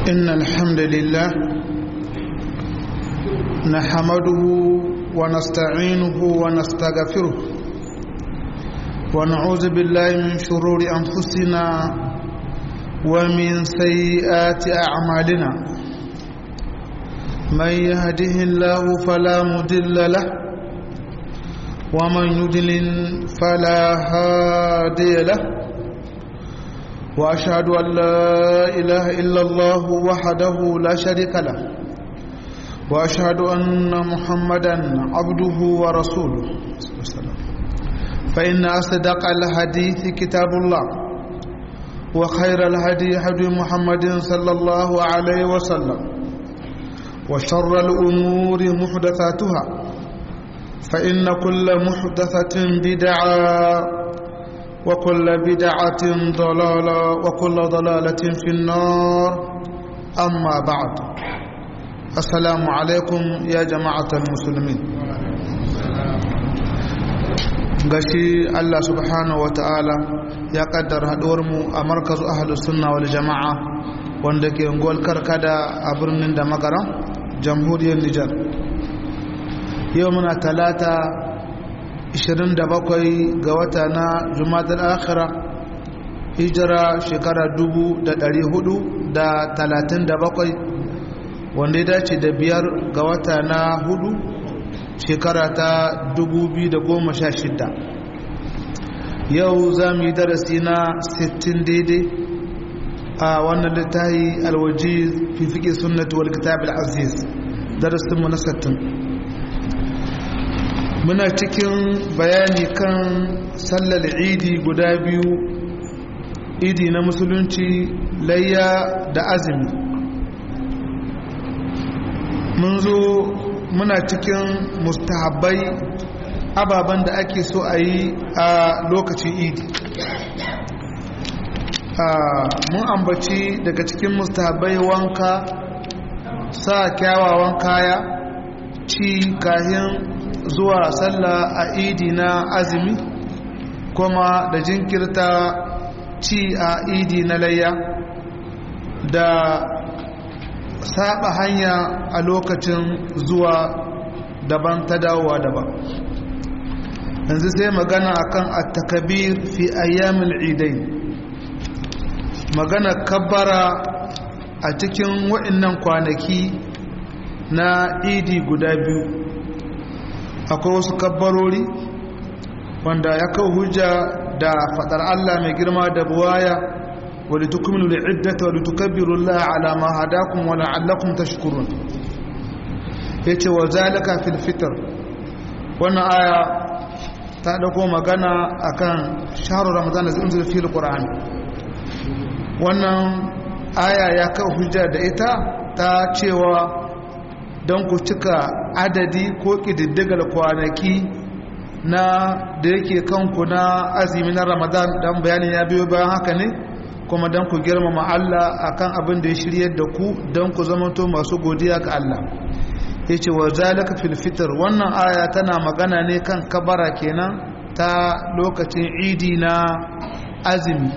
إن الحمد لله نحمده ونستعينه ونستغفره ونعوذ بالله من شرور أنفسنا ومن سيئات أعمالنا من يهده الله فلا مضل له ومن يضلل فلا هادي له واشهد ان لا اله الا الله وحده لا شريك له واشهد ان محمدا عبده ورسوله فان اصدق الحديث كتاب الله وخير الهدي هدي محمد صلى الله عليه وسلم وشر الامور محدثاتها فان كل محدثه بدعه وكل بدعة ضلالة وكل ضلالة في النار أما بعد السلام عليكم يا جماعة المسلمين gashi Allah subhanahu wata'ala ya kaddara mu a markazu ahlus sunna wal jama'a wanda ke ngol karkada a birnin da magaran jamhuriyar Nijar yau muna talata 27 ga wata na jumatar akhira hijira shekara 437 wanda ya dace da biyar ga wata na hudu shekara ta 2016 yau za mu yi darasi na 60 daidai a wannan littahi alwaji fi fiƙe sunnatu wal kitab al-aziz darasinmu na 60 muna cikin bayani kan sallar idi guda biyu idi na musulunci layya da azumi mun zo muna cikin mustahabbai ababen da ake so a yi a lokacin idi mun ambaci daga cikin mustahabbai wanka sa kyawawan kaya ci kahin zuwa sallah a idi na azumi kuma da jinkirta ci a idi na layya da saba hanya a lokacin zuwa daban ta dawowa daban yanzu sai magana akan at-takabir fi ayyamil idai magana kabbara a cikin wa'annan kwanaki na idi guda biyu akwai wasu kabbarori wanda ya kawo hujja da fadar Allah mai girma da buwaya wadda tukuminu da iddata wadda tukabbiru Allah ala ma hadakum wa la'allakum tashkurun yace wa zalika fil fitr wannan aya ta dauko magana akan shahru ramadan da unzila fil qur'an wannan aya ya kawo hujja da ita ta cewa don ku cika adadi ko ƙididdigar kwanaki na da yake kanku na azumi na ramadan don bayanin ya biyo bayan haka ne kuma don ku girmama Allah akan abin da ya shiryar da ku don ku zamanto masu godiya ga Allah ya ce wa zalika fil fitr wannan aya tana magana ne kan kabara kenan ta lokacin idi na azumi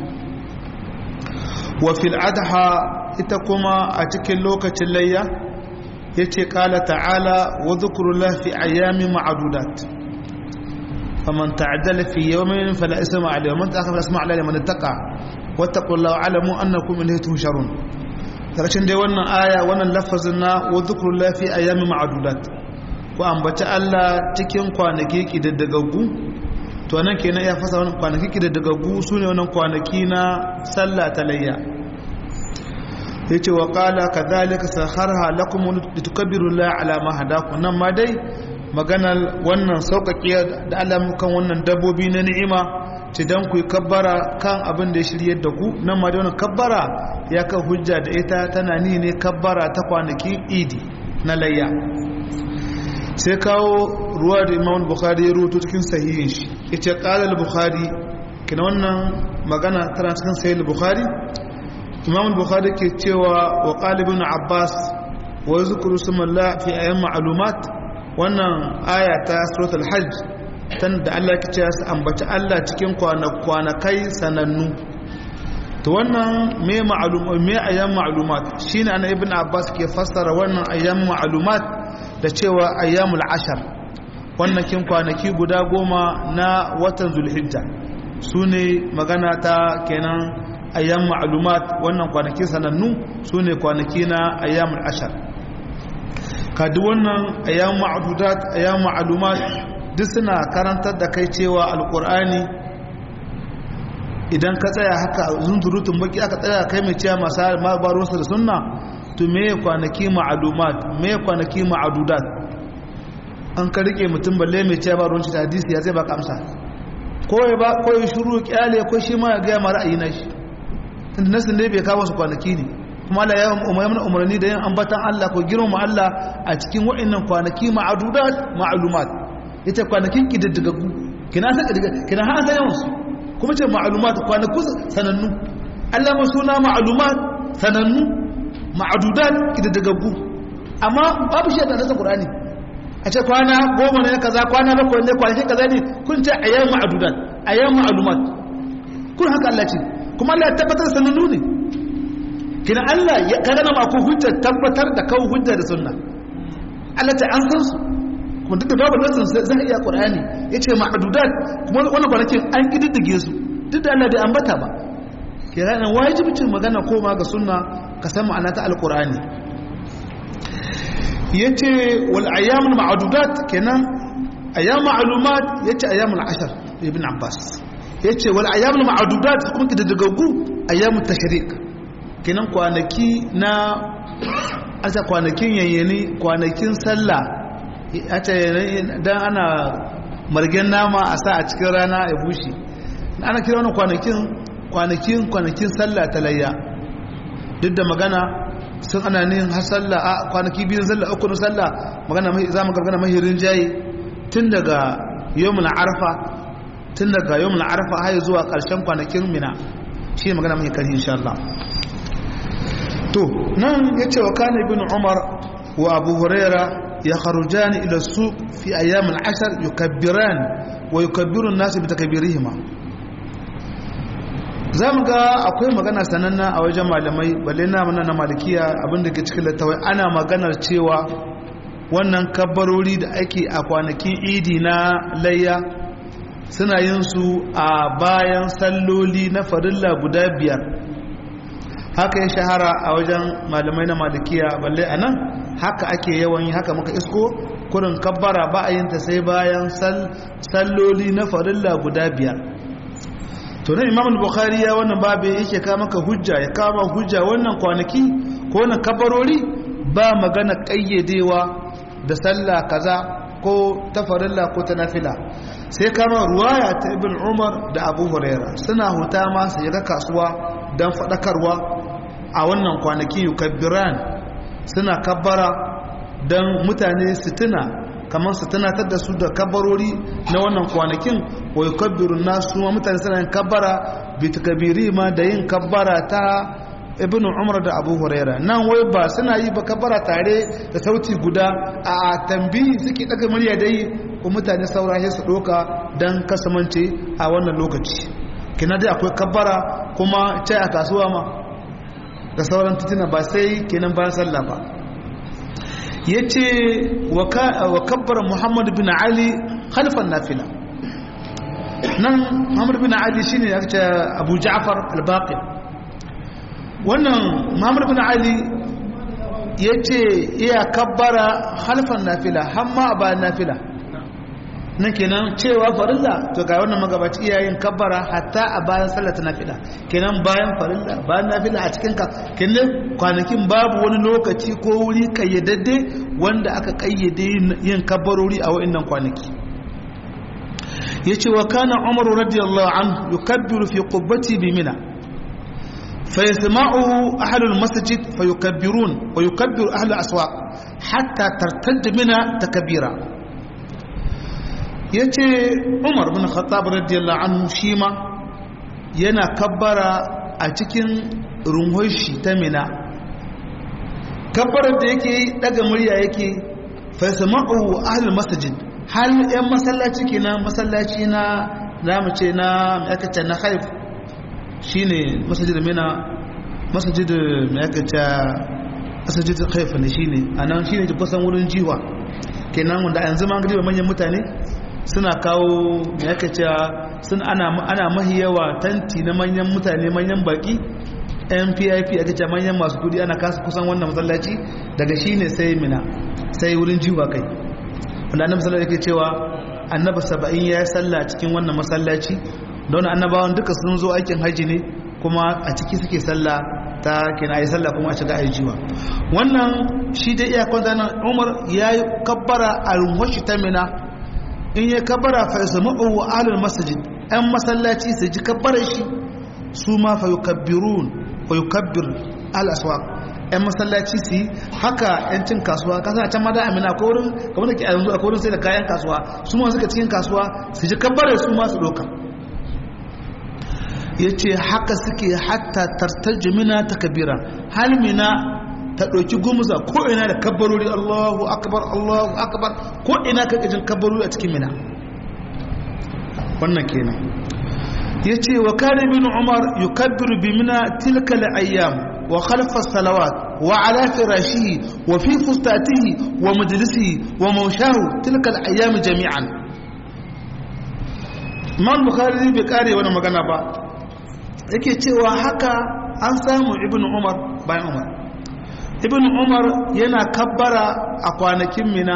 wa fil adha ita kuma a cikin lokacin layya ya ce ƙala ta'ala wa zukurullah fi ayyami ma'adudat faman ta'addala fi yawmin fala isma alayhi man ta'akhara isma alayhi man ittaqa wattaqullaha alamu annakum ilayhi tuhsharun karshen dai wannan aya wannan lafazin na wa zukurullah fi ayyami ma'adudat ku ambaci Allah cikin kwanaki kidaddagaggu to nan kenan ya fasa wannan kwanaki kidaddagaggu sune wannan kwanaki na sallah talayya yace wa qala kadhalika sakharha lakum litukabbiru la ala ma hadakum nan ma dai maganar wannan sauƙaƙe da Allah kan wannan dabbobi na ni'ima ce dan ku kabbara kan abin da ya shiryar da ku nan ma dai wannan kabbara ya kan hujja da ita tana ni ne kabbara ta kwanaki idi na layya sai kawo ruwa da Imam Bukhari ya rubuto cikin sahihin shi yace qala al-Bukhari kina wannan magana tana cikin sahih al-Bukhari imam bukhari ke cewa wa qalibun abbas wa yuzkuru sumallah fi ayyam ma'lumat wannan aya ta suratul hajj tan da Allah ke cewa su ambaci Allah cikin kwanakai sanannu to wannan me ma'lumat me ayyam ma'lumat shine ana ibn abbas ke fassara wannan ayyam ma'lumat da cewa ayyamul ashar wannan kin kwanaki guda goma na watan zulhijja sune magana ta kenan ayyam ma'lumat wannan kwanaki sanannu sune kwanaki na ayyamul ashar kadi wannan ayyam ma'dudat ayyam ma'lumat duk suna karantar da kai cewa alqur'ani idan ka tsaya haka zunzurutun baki aka tsaya kai mai cewa masu mabaruwarsa da sunna to me kwanaki ma'alumat me kwanaki ma'adudat an ka rike mutum balle mai cewa ba ruwanci da hadisi ya zai baka amsa ko ya ba ko ya shuru kyale ko shi ma ya ga ma ra'ayi na shi tunda nasin dai bai kawo su kwanaki ne kuma Allah ya umarni umarni da yin ambatan Allah ko girmama Allah a cikin wa'annan kwanaki ma'adudat ma'alumat ita kwanakin kididdigaggu kina san kina ha san yawan su kuma ce ma'alumat kwanaku sanannu Allah ma suna ma'alumat sanannu ma'adudan kididdigaggu amma babu shi da nasa Qur'ani a ce kwana goma ne kaza kwana bakwai ne kwanakin kaza ne kun ce ayyam ma'adudan ayyam ma'alumat kun haka Allah ce kuma Allah ya tabbatar sanannu ne kina Allah ya kaga na ku hujja tabbatar da kawo hujja da sunna Allah ta an san su kuma duk da babu nasin zai iya Qur'ani yace ma'adudat kuma wannan kwanakin an kididdige su duk da Allah bai ambata ba kira nan wajibcin magana koma ga sunna ka san ma'ana ta alqur'ani yace wal ayyamul ma'adudat kenan ayyam ma'lumat yace ayyamul ashar ibn abbas yace wal ayyamul ma'adudat kuma kididdigaggu ayyamut tashrik kenan kwanaki na asa kwanakin yayyani kwanakin sallah ata dan ana margen nama a sa a cikin rana ya bushe ana kira wani kwanakin kwanakin kwanakin sallah ta layya duk da magana sun ana nin har sallah a kwanaki biyun sallah uku na sallah magana mai za mu magana mahirin jayi tun daga yawmul arfa tun daga yawmul arfa har zuwa karshen kwanakin mina shi ne magana mai kari insha Allah to nan yace wa kana ibn umar wa abu huraira يخرجان إلى السوق في أيام العشر يكبران ويكبر الناس بتكبيرهما zamu ga akwai magana sananna a wajen malamai balle na mana na malikiya abinda ke cikin littawai ana maganar cewa wannan kabbarori da ake a kwanakin idi na layya suna yin su a bayan salloli na farilla guda biyar haka ya shahara a wajen malamai na malikiya balle a nan haka ake yawan yi haka muka isko kurin kabbara ba a yin ta sai bayan salloli na farilla guda biyar to nan imam bukhari ya wannan babu yake ka maka hujja ya kama hujja wannan kwanaki ko wannan kabbarori ba magana kayyadewa da sallah kaza ko ta farilla ko ta nafila sai kama ruwaya ta ibn umar da abu huraira suna huta ma su ga kasuwa don faɗakarwa a wannan kwanaki yukabbiran suna kabbara don mutane su tuna kamar su tunatar da su da kabbarori na wannan kwanakin wa yukabbirun nasu ma mutane suna yin kabbara bi takabiri ma da yin kabbara ta ibn umar da abu huraira nan wai ba suna yi ba kabbara tare da sauti guda a tambihi suke daga murya dai ko mutane saurahe su doka don kasamance a wannan lokaci kina dai akwai kabbara kuma cai a kasuwa ma da sauran titina ba sai kenan bayan sallah ba ya ce wa kabbar muhammad bin ali khalifan nafila nan muhammad bin ali shine ya ce abu ja'far al-baqir wannan muhammad bin ali ya ce iya kabbara khalifan nafila hamma a bayan nafila nan kenan cewa farilla to ga wannan magabaci iyayen kabbara hatta a bayan sallar ta nafila kenan bayan farilla bayan nafila a cikin ka kenan kwanakin babu wani lokaci ko wuri kayyadadde wanda aka kayyade yin kabbarori a wa'annan kwanaki yace wa kana umar radiyallahu anhu yukabbiru fi qubbati bi mina فيسمعه أهل المسجد فيكبرون ويكبر أهل الأسواق حتى ترتد منها تكبيرا ya ce umar bin khattab radiyallahu anhu shi ma yana kabbara a cikin runhon shi ta mina kabbarar da yake daga murya yake faisama'u ahlul masjid hal yan masallaci kenan masallaci na namu ce na aka ce na haif shine masajid mina masajid mai aka ce masajid haifa ne shine anan shine kusan wurin jiwa kenan wanda a yanzu ma ga manyan mutane suna kawo mai aka ce sun ana ana mahi yawa tanti na manyan mutane manyan baki NPIP aka ce manyan masu kudi ana kasa kusan wannan masallaci daga shine sai mina sai wurin jiwa kai wanda annabi sallallahu alaihi cewa annabi 70 ya salla cikin wannan masallaci don annabawan duka sun zo aikin haji ne kuma a ciki suke sallah ta kina yi sallah kuma a shiga ajiwa wannan shi dai iya kwanta nan umar ya yi kabbara a rumwashi ta mina in ya kabbara fa yasu ma'u wa alul masajid yan masallaci su ji kabbarar shi su ma fa yukabbirun wa yukabbir al aswaq yan masallaci su yi haka yancin kasuwa kasan a can mada amina ko wurin kamar da ke a yanzu a wurin sai da kayan kasuwa su ma suka cikin kasuwa su ji kabbarar su ma su doka ya ce haka suke hatta tartar jimina ta kabira halmina ta ɗauki gumuza ko ina da kabbarori allahu akbar allahu akbar ko ina ka gajin kabbarori a cikin mina wannan kenan ya ce wa kare bin umar yi kabbiru bi mina tilka ayyam wa khalfa salawat wa ala firashihi wa fi fustatihi wa majalisihi wa maushahu tilka ayyam jami'an imam bukhari bai kare wani magana ba yake cewa haka an samu ibn umar bayan umar ibn umar yana kabbara a kwanakin mina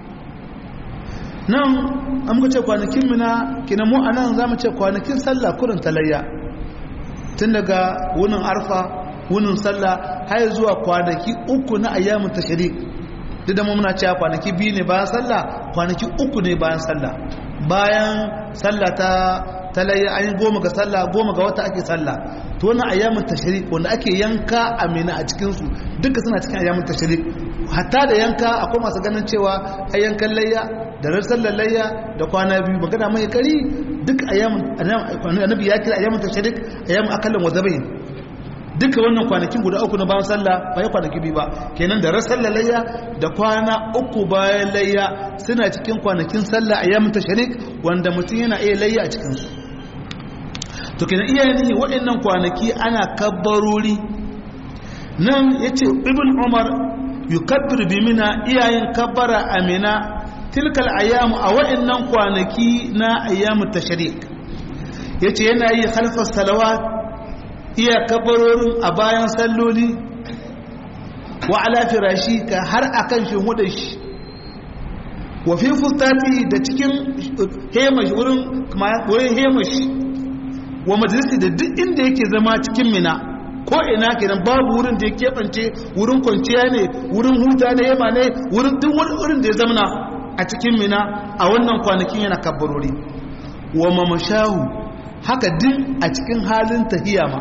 nan an muka ce kwanakin mina kina mu a nan za mu ce kwanakin sallah kurin talayya tun daga wunin arfa wunin sallah har zuwa kwanaki uku na ayyamin tashrik duk da mu muna cewa kwanaki biyu ne bayan sallah kwanaki uku ne bayan sallah bayan sallah ta talayya an yi goma ga sallah goma ga wata ake sallah to wannan ayyamin tashrik wanda ake yanka amina a cikin su duka suna cikin ayyamin tashrik hatta da yanka akwai masu ganin cewa ai yankan layya da ran sallar layya da kwana biyu magana mai kari duk ayyamin annabi ya kira ayyamin tashrik ayyamin akallan wa zabain duka wannan kwanakin guda uku na bayan sallah ba ya kwanaki biyu ba kenan da ran sallar layya da kwana uku bayan layya suna cikin kwanakin sallah ayyamin tashrik wanda mutum yana iya layya a cikin su to kenan iyayen ne waɗannan kwanaki ana kabbarori nan ya ce ibn umar yukabbir bi mina iyayen kabbara amina tilkal ayyamu a waɗannan kwanaki na ayyamu tashrik ya ce yana yi halfar salawat iya kabbarorin a bayan salloli wa ala firashi ka har akan shi hudun shi wa fi fustati da cikin hemashi wurin hemashi wa majalisi da duk inda yake zama cikin mina ko ina kenan babu wurin da ya keɓance wurin kwanciya ne wurin huta ne yama ne wurin duk wani wurin da ya zamana a cikin mina a wannan kwanakin yana kabbarori wa mamashahu haka din a cikin halin tahiya ma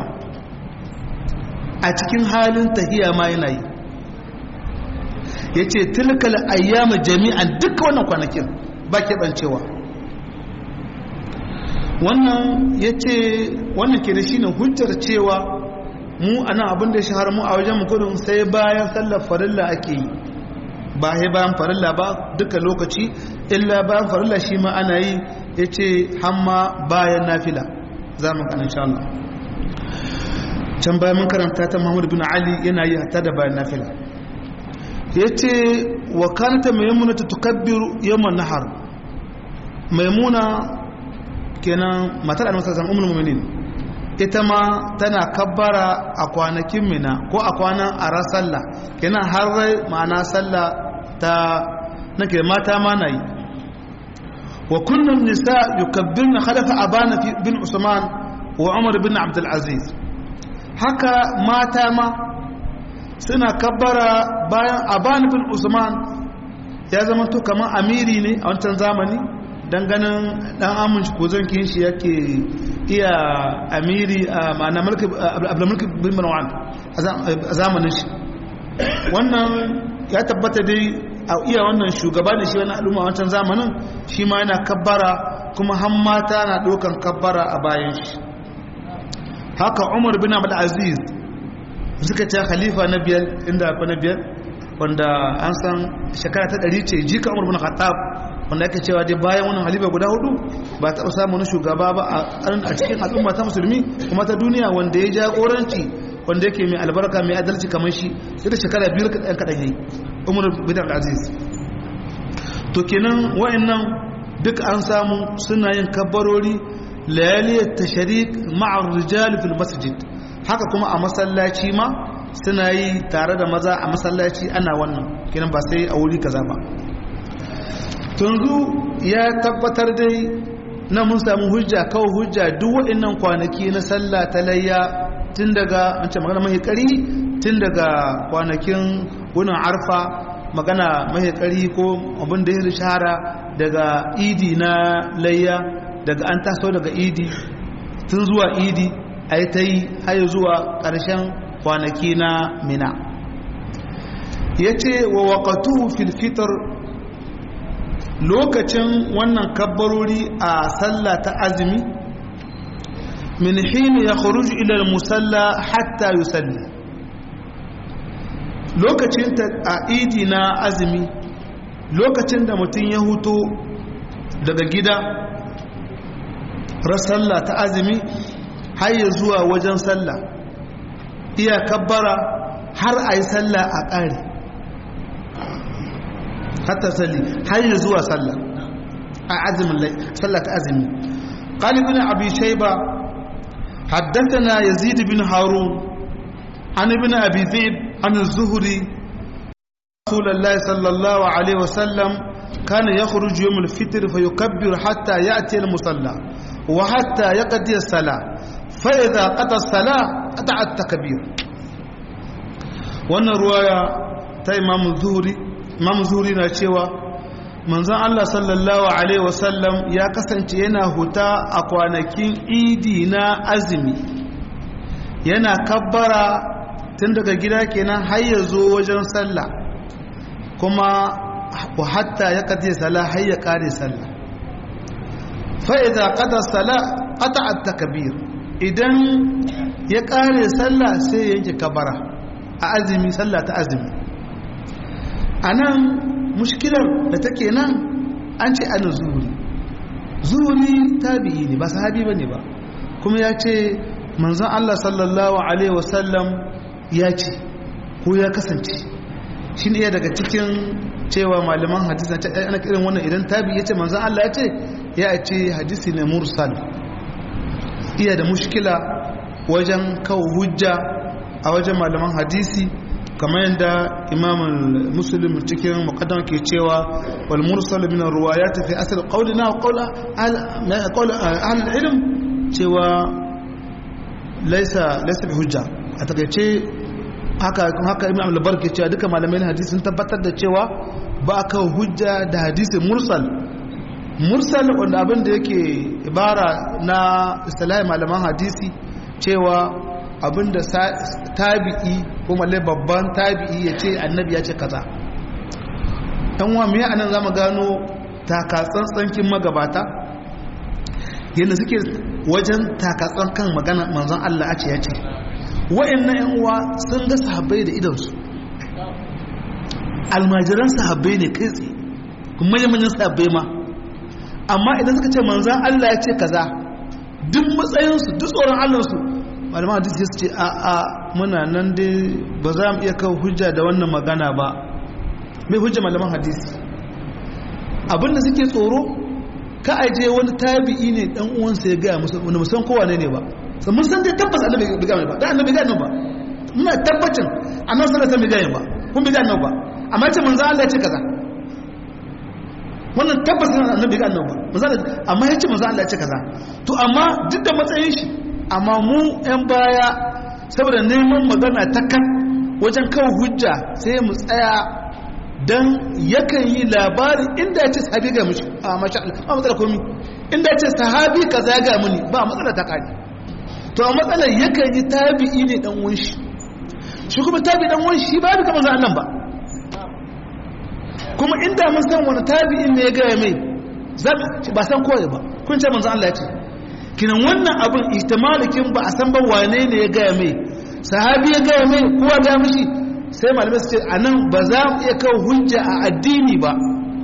a cikin halin tahiya ma yana yi ya ce tilkal ayyama jami'an duka wannan kwanakin ba keɓancewa wannan ya ce wannan ke da shi ne hujjar cewa mu ana abin da shahar mu a wajen gudun sai bayan sallar farilla ake yi ba sai bayan farilla ba duka lokaci illa bayan farilla shi ma ana yi ya ce hamma bayan nafila za mu kan insha Allah can bayan mun karanta ta Muhammad bin Ali yana yi hatta da bayan nafila ya ce wa kanata maimuna ta tukabbiru yamman nahar maimuna kenan matar annabi sallallahu alaihi wasallam ita ma tana kabbara a kwanakin mina ko a kwanan ara sallah kenan har rai ma'ana sallah ta nake mata ma na yi wa kullum nisa yukabbirna khalafa abana bin usman wa umar bin abdul aziz haka mata ma suna kabbara bayan abana bin usman ya zama to kamar amiri ne a wancan zamani dan ganin dan amince ko zan kin shi yake iya amiri a ma'ana abdulmulki bin marwan a zamanin shi wannan ya tabbata dai a iya wannan shugaba da shi wani al'umma wancan zamanin shi ma yana kabbara kuma han mata na ɗaukan kabbara a bayan shi haka umar bin abdul aziz suka ce khalifa na biyar inda akwai na biyar wanda an san shekara ta ɗari ce jika umar bin khattab wanda ake cewa dai bayan wannan halifa guda hudu ba taɓa samun shugaba ba a cikin al'umma ta musulmi kuma ta duniya wanda ya jagoranci wanda yake mai albarka mai adalci kamar shi sai da shekara biyu kaɗan kaɗan yayi umar bin aziz to kenan wa'annan duk an samu suna yin kabbarori layaliyar tashrik ma'ar rijal fil masjid haka kuma a masallaci ma suna yi tare da maza a masallaci ana wannan kenan ba sai a wuri kaza ba tunzu ya tabbatar dai na mun samu hujja kawai hujja duk waɗannan kwanaki na sallah ta layya tun daga an ce magana mai kari tun daga kwanakin wunin arfa magana mai kari ko abin da ya shahara daga idi na layya daga an taso daga idi tun zuwa idi a yi ta yi har zuwa ƙarshen kwanaki na mina ya ce wa waƙatu filfitar lokacin wannan kabbarori a sallah ta azumi min hini ya kharuju ila musalla hatta yusalli lokacin ta a idi na azumi lokacin da mutum ya huto daga gida sallah ta azumi har ya zuwa wajen sallah iya kabbara har a yi sallah a ƙari hatta salli har ya zuwa sallah a azumin sallah ta azumi qalibun abi shayba haddathana yazid bin harun an ibn abi zaid an az-zuhri rasulullahi sallallahu alaihi wasallam كان يخرج يوم الفطر فيكبر حتى يأتي المصلى وحتى يقضي الصلاة فإذا قضى الصلاة قطع التكبير wannan ruwaya ta imam zuhuri imam zuhuri na cewa manzon Allah sallallahu alaihi wasallam ya kasance yana huta a kwanakin idi na azumi yana kabbara tun daga gida kenan har ya zo wajen sallah kuma wa hatta ya kaje sallah har ya kare sallah fa idza qada salah qata at-takbir idan ya kare sallah sai ya yanke kabara a azumi sallah ta azumi anan mushkilar da take nan an ce ana zuhuri zuhuri tabi'i ne ba sahabi bane ba kuma ya ce manzon Allah sallallahu alaihi wasallam ya ce ko ya kasance shi ne daga cikin cewa malaman hadisi na ce ana kiran wannan idan tabi ya ce manzan Allah ya ce ya ce hadisi ne mursal iya da mushkila wajen kawo hujja a wajen malaman hadisi kamar yadda imam muslim cikin muqaddam ke cewa wal mursal min ar-riwayat fi asl qawlina wa qawl qawl ahli ilm cewa laysa laysa bi hujja a takeice haka haka imam al-barki cewa duka malamai hadisi sun tabbatar da cewa ba ka hujja da hadisi mursal mursal wanda abin da yake ibara na istilahi malaman hadisi cewa abin da tabi'i ko mallai babban tabi'i ya ce annabi ya ce kaza dan wa me anan zamu gano takatsantsankin magabata yadda suke wajen takatsan kan magana manzon Allah a ce ya ce wa'annan yan uwa sun ga sahabbai da idansu almajiran sahabbai ne kai tsaye kuma manyan sahabbai ma amma idan suka ce manzan Allah ya ce kaza duk matsayinsu duk tsoron Allahnsu malaman hadisi su ce a a muna nan dai ba za mu iya kawo hujja da wannan magana ba mai hujja malaman hadisi abinda suke tsoro ka aje wani tabi'i ne dan uwansa ya gaya musu wani musan kowa ne ne ba sai mun san dai tabbas annabi bai gaya ba dan annabi gaya ba muna tabbacin annabi sallallahu alaihi wasallam bai gaya ba kun bai gaya ba amma ce manzo Allah ya ce kaza wannan tabbas annabi bai gaya ba manzo amma ya ce manzo Allah ya ce kaza to amma duk da matsayin shi amma mu yan baya saboda neman magana ta kan wajen kawo hujja sai mu tsaya dan yakan yi labari inda ya ce sahabi ga mushi a masha Allah ba matsala komi inda ya ce sahabi kaza ya ga muni ba matsala ta kani to a matsalar yakan yi tabi'i ne dan wunshi shi kuma tabi dan wunshi ba bi kamar Allah ba kuma inda mun san wani tabi'in ne ya gaya mai ba san kowa ba kun ce manzo Allah ya ce kinan wannan abin ihtimalikin ba a san ba wane ne ya gaya mai sahabi ya gaya mai kowa ga mishi sai malamai su ce anan ba za mu iya kawo hujja a addini ba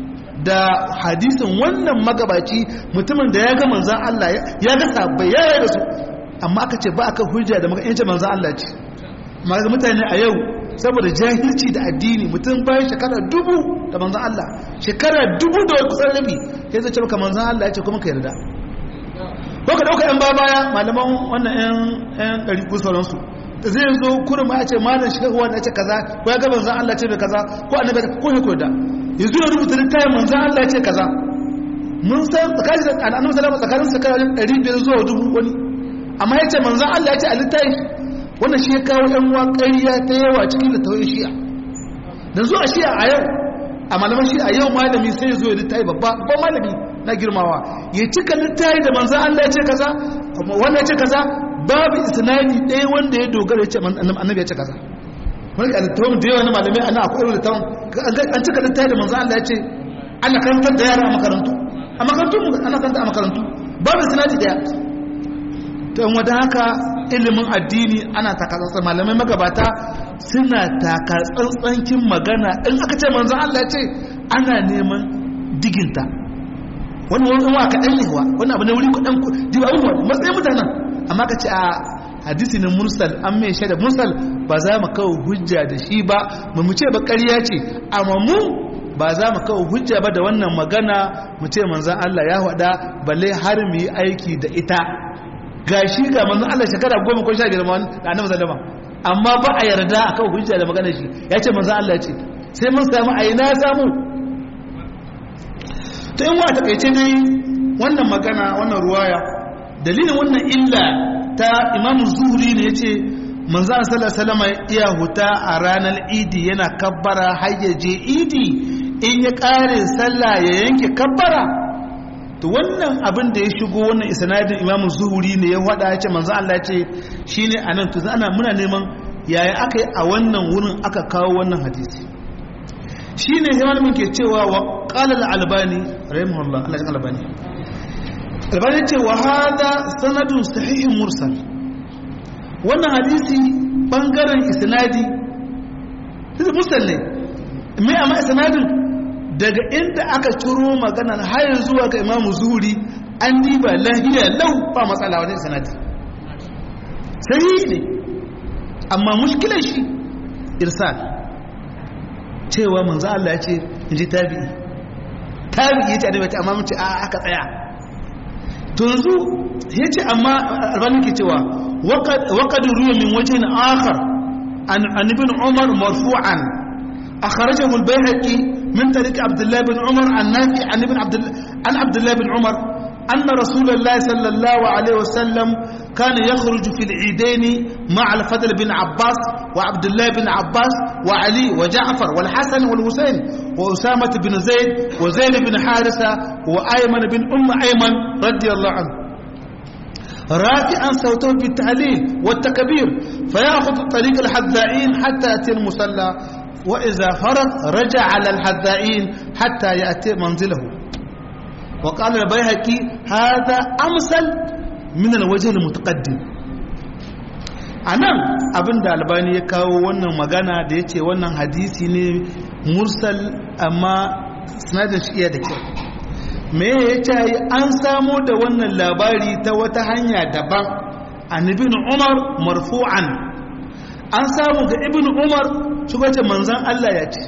da hadisin wannan magabaci mutumin da ya ga manzan Allah ya ga sabbai ya yi da su amma aka ce ba aka hujja da maka manzan Allah ce amma mutane a yau saboda jahilci da addini mutum bayan shekara dubu da manzan Allah shekara dubu da kusan rabi ya zai ce maka manzan Allah ya ce kuma ka yarda ko ka dauka yan baya malaman wannan yan yan ɗari ko sauransu zai zo kurin ma ya ce malam shehu wanda ya ce kaza ko ya ga manzan Allah ce da kaza ko annabi ko ya koda yanzu ya rubuta littafin manzan Allah ya ce kaza mun san tsakanin da annabi sallallahu tsakanin tsakanin ɗari biyar zuwa dubu wani amma ya ce manzan Allah ya ce a littafi wannan shi ya kawo yan uwa ƙarya ta yawa cikin littafin shi'a dan zuwa shi'a a yau a malaman shi'a yau malami sai ya zo ya littafi babba babban malami na girmawa ya cika littafi da manzan Allah ya ce kaza wannan ya ce kaza babu isnadi ɗaya wanda ya dogara ya ce annabi ya ce kaza wani ga littafin da yawa na malamai ana akwai irin littafin an cika littafi da manzan Allah ya ce ana karantar da yara a makarantu a makarantu ana karanta a makarantu babu isnadi ɗaya to in wadda haka ilimin addini ana takatsantsan malamai magabata suna takatsantsankin magana in aka ce manzan Allah ya ce ana neman diginta wani wani wa kaɗan ne wa wani abu ne wuri kuɗan jiba abubuwa matsayin mutanen amma ka ce a hadisi ne mursal an mai shaida mursal ba za mu kawo hujja da shi ba mu ce ba ƙarya ce amma mu ba za mu kawo hujja ba da wannan magana mu ce manzan Allah ya faɗa balle har mu yi aiki da ita ga shi ga manzan Allah shekara goma ko sha biyar da annabi sallama amma ba a yarda a kawo hujja da magana shi ya ce manzan Allah ce sai mun samu a ina samu ta yin wa takaice dai wannan magana wannan ruwaya dalilin wannan illa ta imamu zuhuri ne ya ce manzan salama iya huta a ranar idi yana kabbara hayyaje idi in ya kare sallah ya yanke kabbara to wannan abin da ya shigo wannan isnadin imamu zuhuri ne ya wada ya ce manzan Allah ce shi ne a nan to ana muna neman yaya aka yi a wannan wurin aka kawo wannan hadisi shi ne sai malamin ke cewa wa qala al-albani rahimahullah Allah ya albani albani ce wa hada sanadun sahihin mursal wannan hadisi bangaren isnadi sai mursal ne me amma isnadin daga inda aka ciro maganar har zuwa ga imamu zuhuri an diba lahiya lau ba matsala wani isnadi sahihi ne amma mushkilar shi irsal cewa manzo Allah ya ce in ji tabi'i tabi'i ya ce annabi ta amma mun ce a aka tsaya to yanzu ya ce amma albani ke cewa waqad ruwa min wajhin akhar an an ibn umar marfu'an akhrajahu al-bayhaqi min tariq abdullah ibn umar an nafi an ibn abdullah an abdullah ibn umar أن رسول الله صلى الله عليه وسلم كان يخرج في العيدين مع الفضل بن عباس وعبد الله بن عباس وعلي وجعفر والحسن والحسين وأسامة بن زيد وزيد بن حارثة وأيمن بن أم أيمن رضي الله عنه رافعا صوته بالتعليل والتكبير فيأخذ طريق الحذائين حتى يأتي المصلى وإذا فرغ رجع على الحذائين حتى يأتي منزله وقال البيهقي هذا أمثل من الوجه المتقدم anan abin da albani ya kawo wannan magana da ya ce wannan hadisi ne mursal amma sinadar shi iya da kyau me ya ce an samo da wannan labari ta wata hanya daban an ibn umar marfu'an an samu ga ibn umar shugace manzan Allah ya ce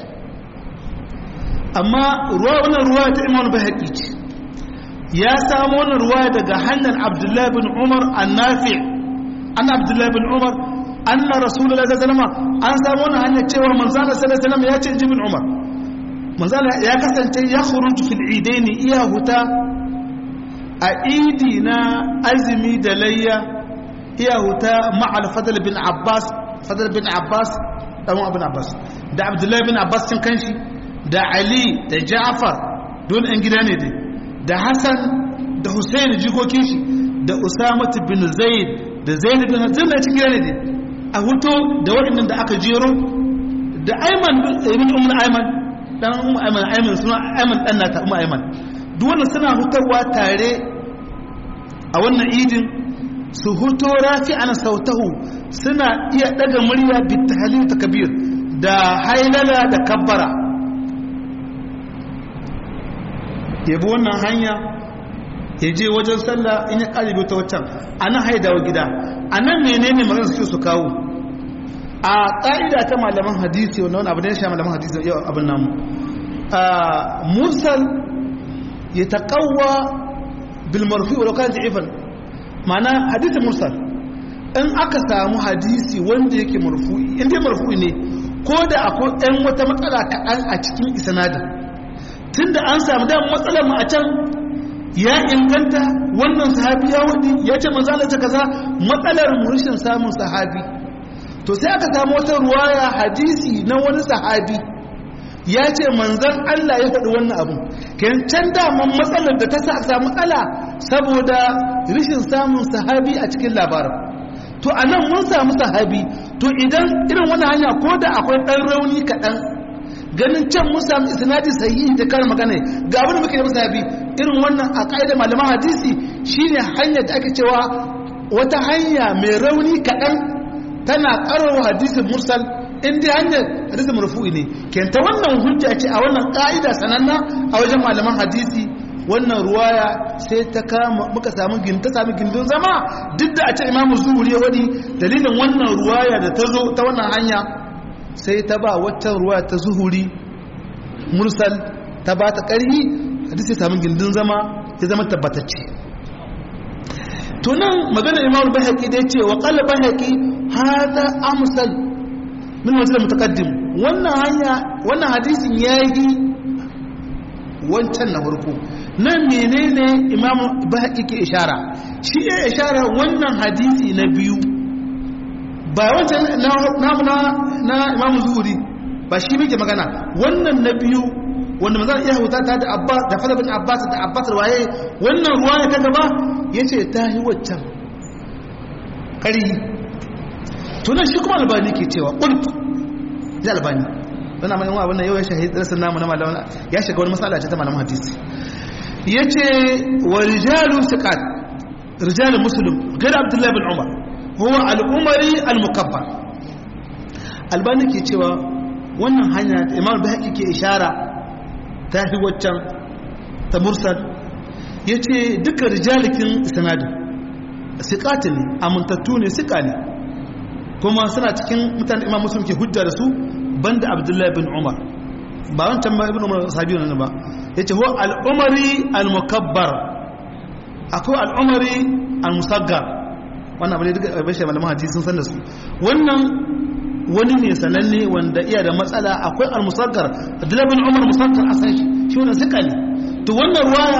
amma ruwa wannan ruwa ta imam bahaqi ce ya samu wannan ruwa daga hanyar abdullahi bin umar annafi an abdullahi bin umar anna rasulullahi sallallahu alaihi wasallam an samu wannan hanyar cewa manzan Allah sallallahu alaihi wasallam ya ce ibn umar manzan ya kasance ya khuruju fil idaini iya huta a idi na azumi da layya iya huta ma'al fadl bin abbas fadl bin abbas dan abin abbas da abdullahi bin abbas cin kanshi da ali da ja'far don an gida ne dai da hassan da hussein jikokin shi da usama bin zaid da zaid bin zaid na cikin gida ne dai a huto da waɗannan da aka jero da ayman ibn umm ayman dan umm ayman ayman suna ayman dan nata umm ayman duk wannan suna hutarwa tare a wannan idin su huto rafi'an sautahu suna iya daga murya bi tahlil takbir da hailala da kabbara ya bi wannan hanya ya je wajen sallah in ya ƙalibi ta waccan a nan haidawa gida a nan menene magana suke su kawo a ƙa'ida ta malaman hadisi wanda wani abu da ya sha malaman hadisi yau abin namu mursal ya taƙawa bilmarfi wadda kan ji'ifan mana hadisi mursal in aka samu hadisi wanda yake marfu'i inda marfu'i ne ko da akwai ɗan wata matsala kaɗan a cikin isanadin tun da an samu da matsalar mu a can ya inganta wannan sahabi ya wadi ya ce manzala ta kaza matsalar mu rashin samun sahabi to sai aka samu wata ruwaya hadisi na wani sahabi ya ce manzan Allah ya faɗi wannan abu kan can daman matsalar da ta sa samu matsala saboda rashin samun sahabi a cikin labarin to a nan mun samu sahabi to idan irin wani hanya ko da akwai ɗan rauni kaɗan ganin can mun samu isnadi sahihi da kar magana ga abin da muke da sahabi irin wannan a ƙa'idar malaman hadisi shine hanyar da ake cewa wata hanya mai rauni kaɗan tana ƙarar hadisin mursal in dai hanyar hadisin marfu'i ne kenta wannan hujja ce a wannan ƙa'ida sananna a wajen malaman hadisi wannan ruwaya sai ta kama muka samu ta sami gindin zama duk da a ce imamu zuhuri ya wadi dalilin wannan ruwaya da ta zo ta wannan hanya sai ta ba waccan ruwaya ta zuhuri mursal ta ba ta ƙarhi hadisi ya sami gindin zama ya zama tabbatacce tunan magana imamu bahaki da ya ce wa ƙalla bahaki hada amsal min wajen mutaqaddim wannan hanya wannan hadisin yayi wancan na farko nan menene imam bahaqi ke ishara shi ya ishara wannan hadisi na biyu ba wancan na na na imam zuhuri ba shi muke magana wannan na biyu wanda manzon iya huta ta da abbas da fadl bin abbas da abbas waye wannan ruwaya ta gaba yace ta yi waccan kari tunan shi kuma albani ke cewa qultu ya albani wannan mai abin nan yau ya shahid rasul namu na malaman ya shiga wani masala ce ta malaman hadisi yace wa rijalu siqat rijalu muslim gair abdullah bin umar huwa al-umari al-mukabbar albani ke cewa wannan hanya da imam bahaqi ke ishara ta fi waccan ta mursal yace duka rijalikin sanadin siqatin ne amintattu ne siqa ne kuma suna cikin mutane imam muslim ke hujja da su banda abdullahi bin umar ba wancan ma ibn umar sahabi ne ba yace huwa al-umari al-mukabbar akwai al-umari al-musaggar wannan bane duka bashi malaman hadisi sun san da su wannan wani ne sananne wanda iya da matsala akwai al-musaggar abdullahi bin umar musaggar asan shi shi wannan sika ne to wannan ruwaya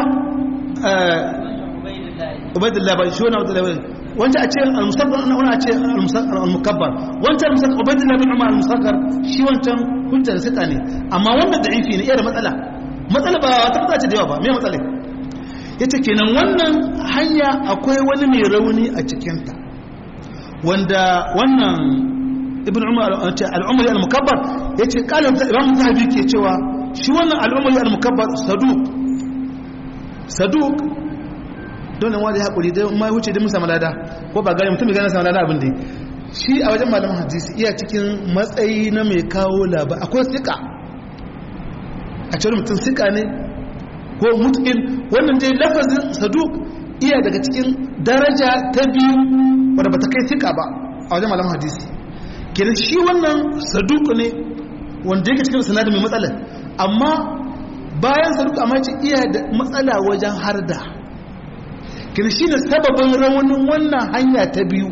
ubaidillah ba shi wannan abdullahi wanda a ce al-musakkar ana wani a ce al-mukabbar wancan musakkar ubaidillah bin umar al-musakkar shi wancan hujjar sita ne amma wannan da'ifi ne iya da matsala matsala ba ta fata ce da yawa ba me matsala yace kenan wannan hanya akwai wani mai rauni a cikin ta wanda wannan ibn umar al-umari al-mukabbar yace qala imam zahabi ke cewa shi wannan al-umari al-mukabbar saduq saduq don nan wanda ya haƙuri da ma wuce da musa malada ko ba gane mutum gane sama abin da shi a wajen malaman hadisi iya cikin matsayi na mai kawo labar akwai sika a cikin mutum sika ne ko mutukin wannan dai lafazin saduk iya daga cikin daraja ta biyu wadda ba ta kai sika ba a wajen malaman hadisi kenan shi wannan saduk ne wanda yake cikin sanadin mai matsala amma bayan saduk amma ce iya da matsala wajen harda kin shi ne sababin raunin wannan hanya ta biyu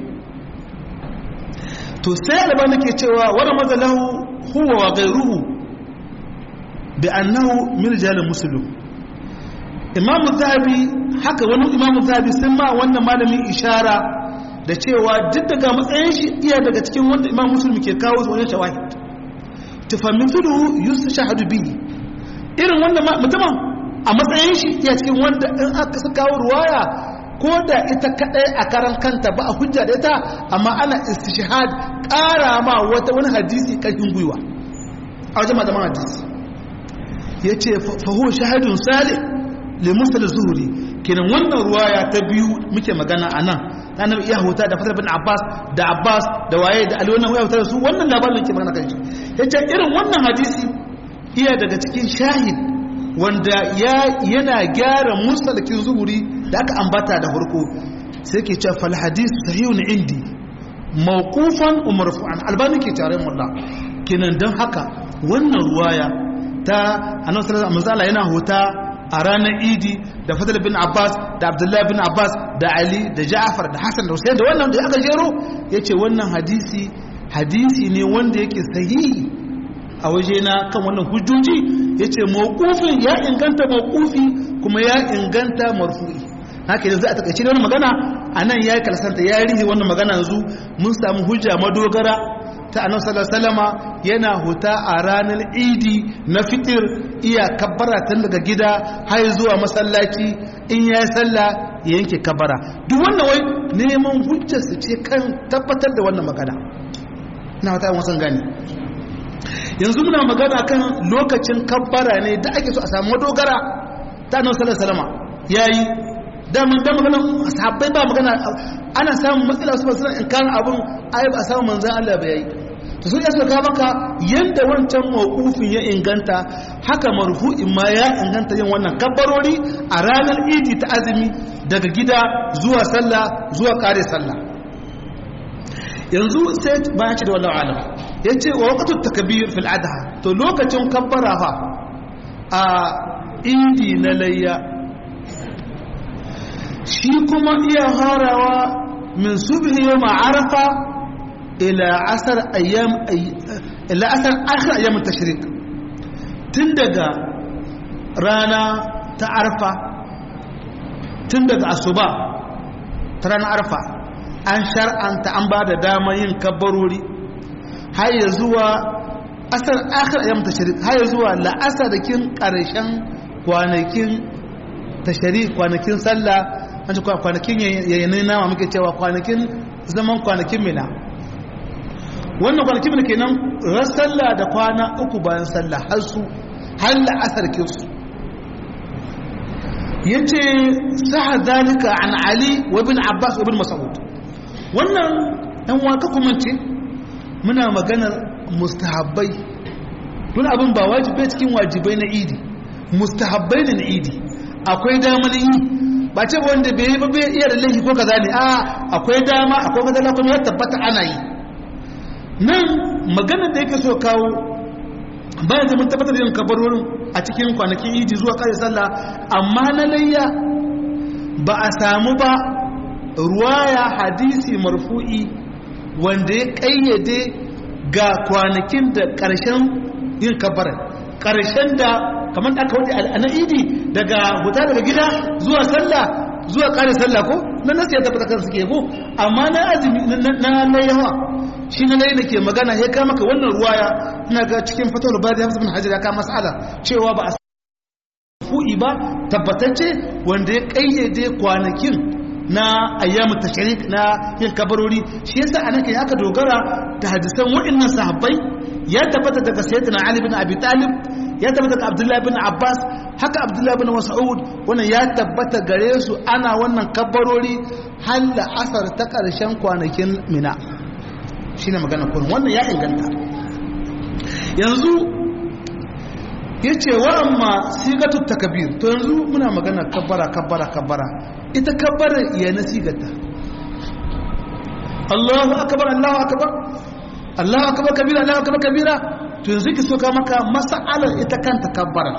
to sai albani ke cewa wani mazalahu huwa wa gairuhu bi annahu min rijalil muslim imamu zahabi haka wani imamu zahabi sun ma wannan malamin ishara da cewa duk daga matsayin shi iya daga cikin wanda imam muslim ke kawo su wani shawahid tufammithu yushahadu bihi irin wannan mutumin a matsayin shi iya cikin wanda in aka su kawo ruwaya ko da ita kadai a karan kanta ba a hujja da ita amma ana istishhad ƙara ma wata wani hadisi ƙarfin gwiwa a wajen malaman hadisi ya ce fahu shahadun salih limusa da zuhuri kenan wannan ruwaya ta biyu muke magana a nan ta nan iya huta da fasar bin abbas da abbas da waye da ali wannan waya huta da su wannan labarin ke magana kan shi ya ce irin wannan hadisi iya daga cikin shahid wanda yana gyara musalakin zuhuri da aka ambata da farko sai ke ce fal hadith sahihun indi mawqufan wa marfu'an albani ke tare mullah kenan dan haka wannan ruwaya ta annabi sallallahu alaihi wasallam yana hota a ranar idi da fadl bin abbas da abdullahi bin abbas da ali da ja'far da hasan da husain da wannan da aka jero yace wannan hadisi hadisi ne wanda yake sahihi a waje na kan wannan hujjoji yace mawqufin ya inganta mawqufi kuma ya inganta marfu'i haka yanzu a takaice wannan magana anan yayi kalsanta ya rihi wannan magana yanzu mun samu hujja madogara ta annabi sallallahu alaihi wasallama yana huta a ranar idi na fitir iya kabbara tun daga gida har zuwa masallaci in ya yi sallah ya yanke kabbara duk wannan wai neman hujjarsu ce kan tabbatar da wannan magana na wata yin wasan gani yanzu muna magana kan lokacin kabbara ne da ake so a samu dogara ta annabi sallallahu alaihi wasallama yayi daman da magana sahabbai ba magana ana samun matsala su ba suna in abun ai ba a samu manzan Allah ba yayi to sun yasa ka maka yanda wancan mawqufin ya inganta haka marfu'in ma ya inganta yin wannan kabbarori a ranar idi ta azumi daga gida zuwa sallah zuwa kare sallah yanzu sai bayan ci da wallahu alam yace wa waqtu takbir fil adha to lokacin kabbara fa a idi na layya shi kuma iya harawa min subhi yawm arafa ila asar ayyam ila asar akhir ayyam tashrik tun daga rana ta arfa tun daga asuba ta ranar arfa an shar'anta an ba da dama yin kabbarori har ya zuwa asar akhir ayyam tashrik har ya zuwa la'asar da kin karshen kwanakin tashrik kwanakin sallah an ce kwanakin yayin nama muke cewa kwanakin zaman kwanakin mina wannan kwanakin mina kenan ran sallah da kwana uku bayan sallah har su har la'asar kinsu yace saha zalika an ali wa ibn abbas wa ibn mas'ud wannan dan waka kuma ce muna maganar mustahabbai don abin ba wajibai cikin wajibai na idi mustahabbai ne na idi akwai damar yi ba ce wanda bai yi ba bai iya da laifi ko kaza ne a akwai dama akwai kaza kuma ya tabbata ana yi nan maganar da yake so kawo bayan da mun tabbatar da yin kabarorin a cikin kwanakin idi zuwa kare sallah amma na layya ba a samu ba ruwaya hadisi marfu'i wanda ya kayyade ga kwanakin da ƙarshen yin kabarar ƙarshen da kamar da aka wuce a na idi daga huta daga gida zuwa sallah zuwa kare sallah ko nan nasu ya tabbata kan suke ko amma na azumi na na yawa shi na layi ke magana ya kama ka wannan ruwaya ina ga cikin fatawar bari hamsu bin hajar ya kama mas'ala cewa ba a fu'i ba tabbatacce wanda ya kayyade kwanakin na ayyamu tashrik na yin kabarori shi yasa anan kai aka dogara da hadisan wa'annan sahabbai ya tabbata daga sayyidina ali bin abi talib ya tabbata daga abdullahi bin abbas haka abdullahi bin mas'ud wannan ya tabbata gare su ana wannan kabarori har da asar ta karshen kwanakin mina shine magana kurin wannan ya inganta yanzu yace wa amma sigatu takbir to yanzu muna magana kabbara kabbara kabbara ita kabbara ya na sigata Allahu akbar Allahu akbar Allahu akbar kabira Allahu akbar kabira to yanzu ki soka maka mas'alar ita kanta kabbara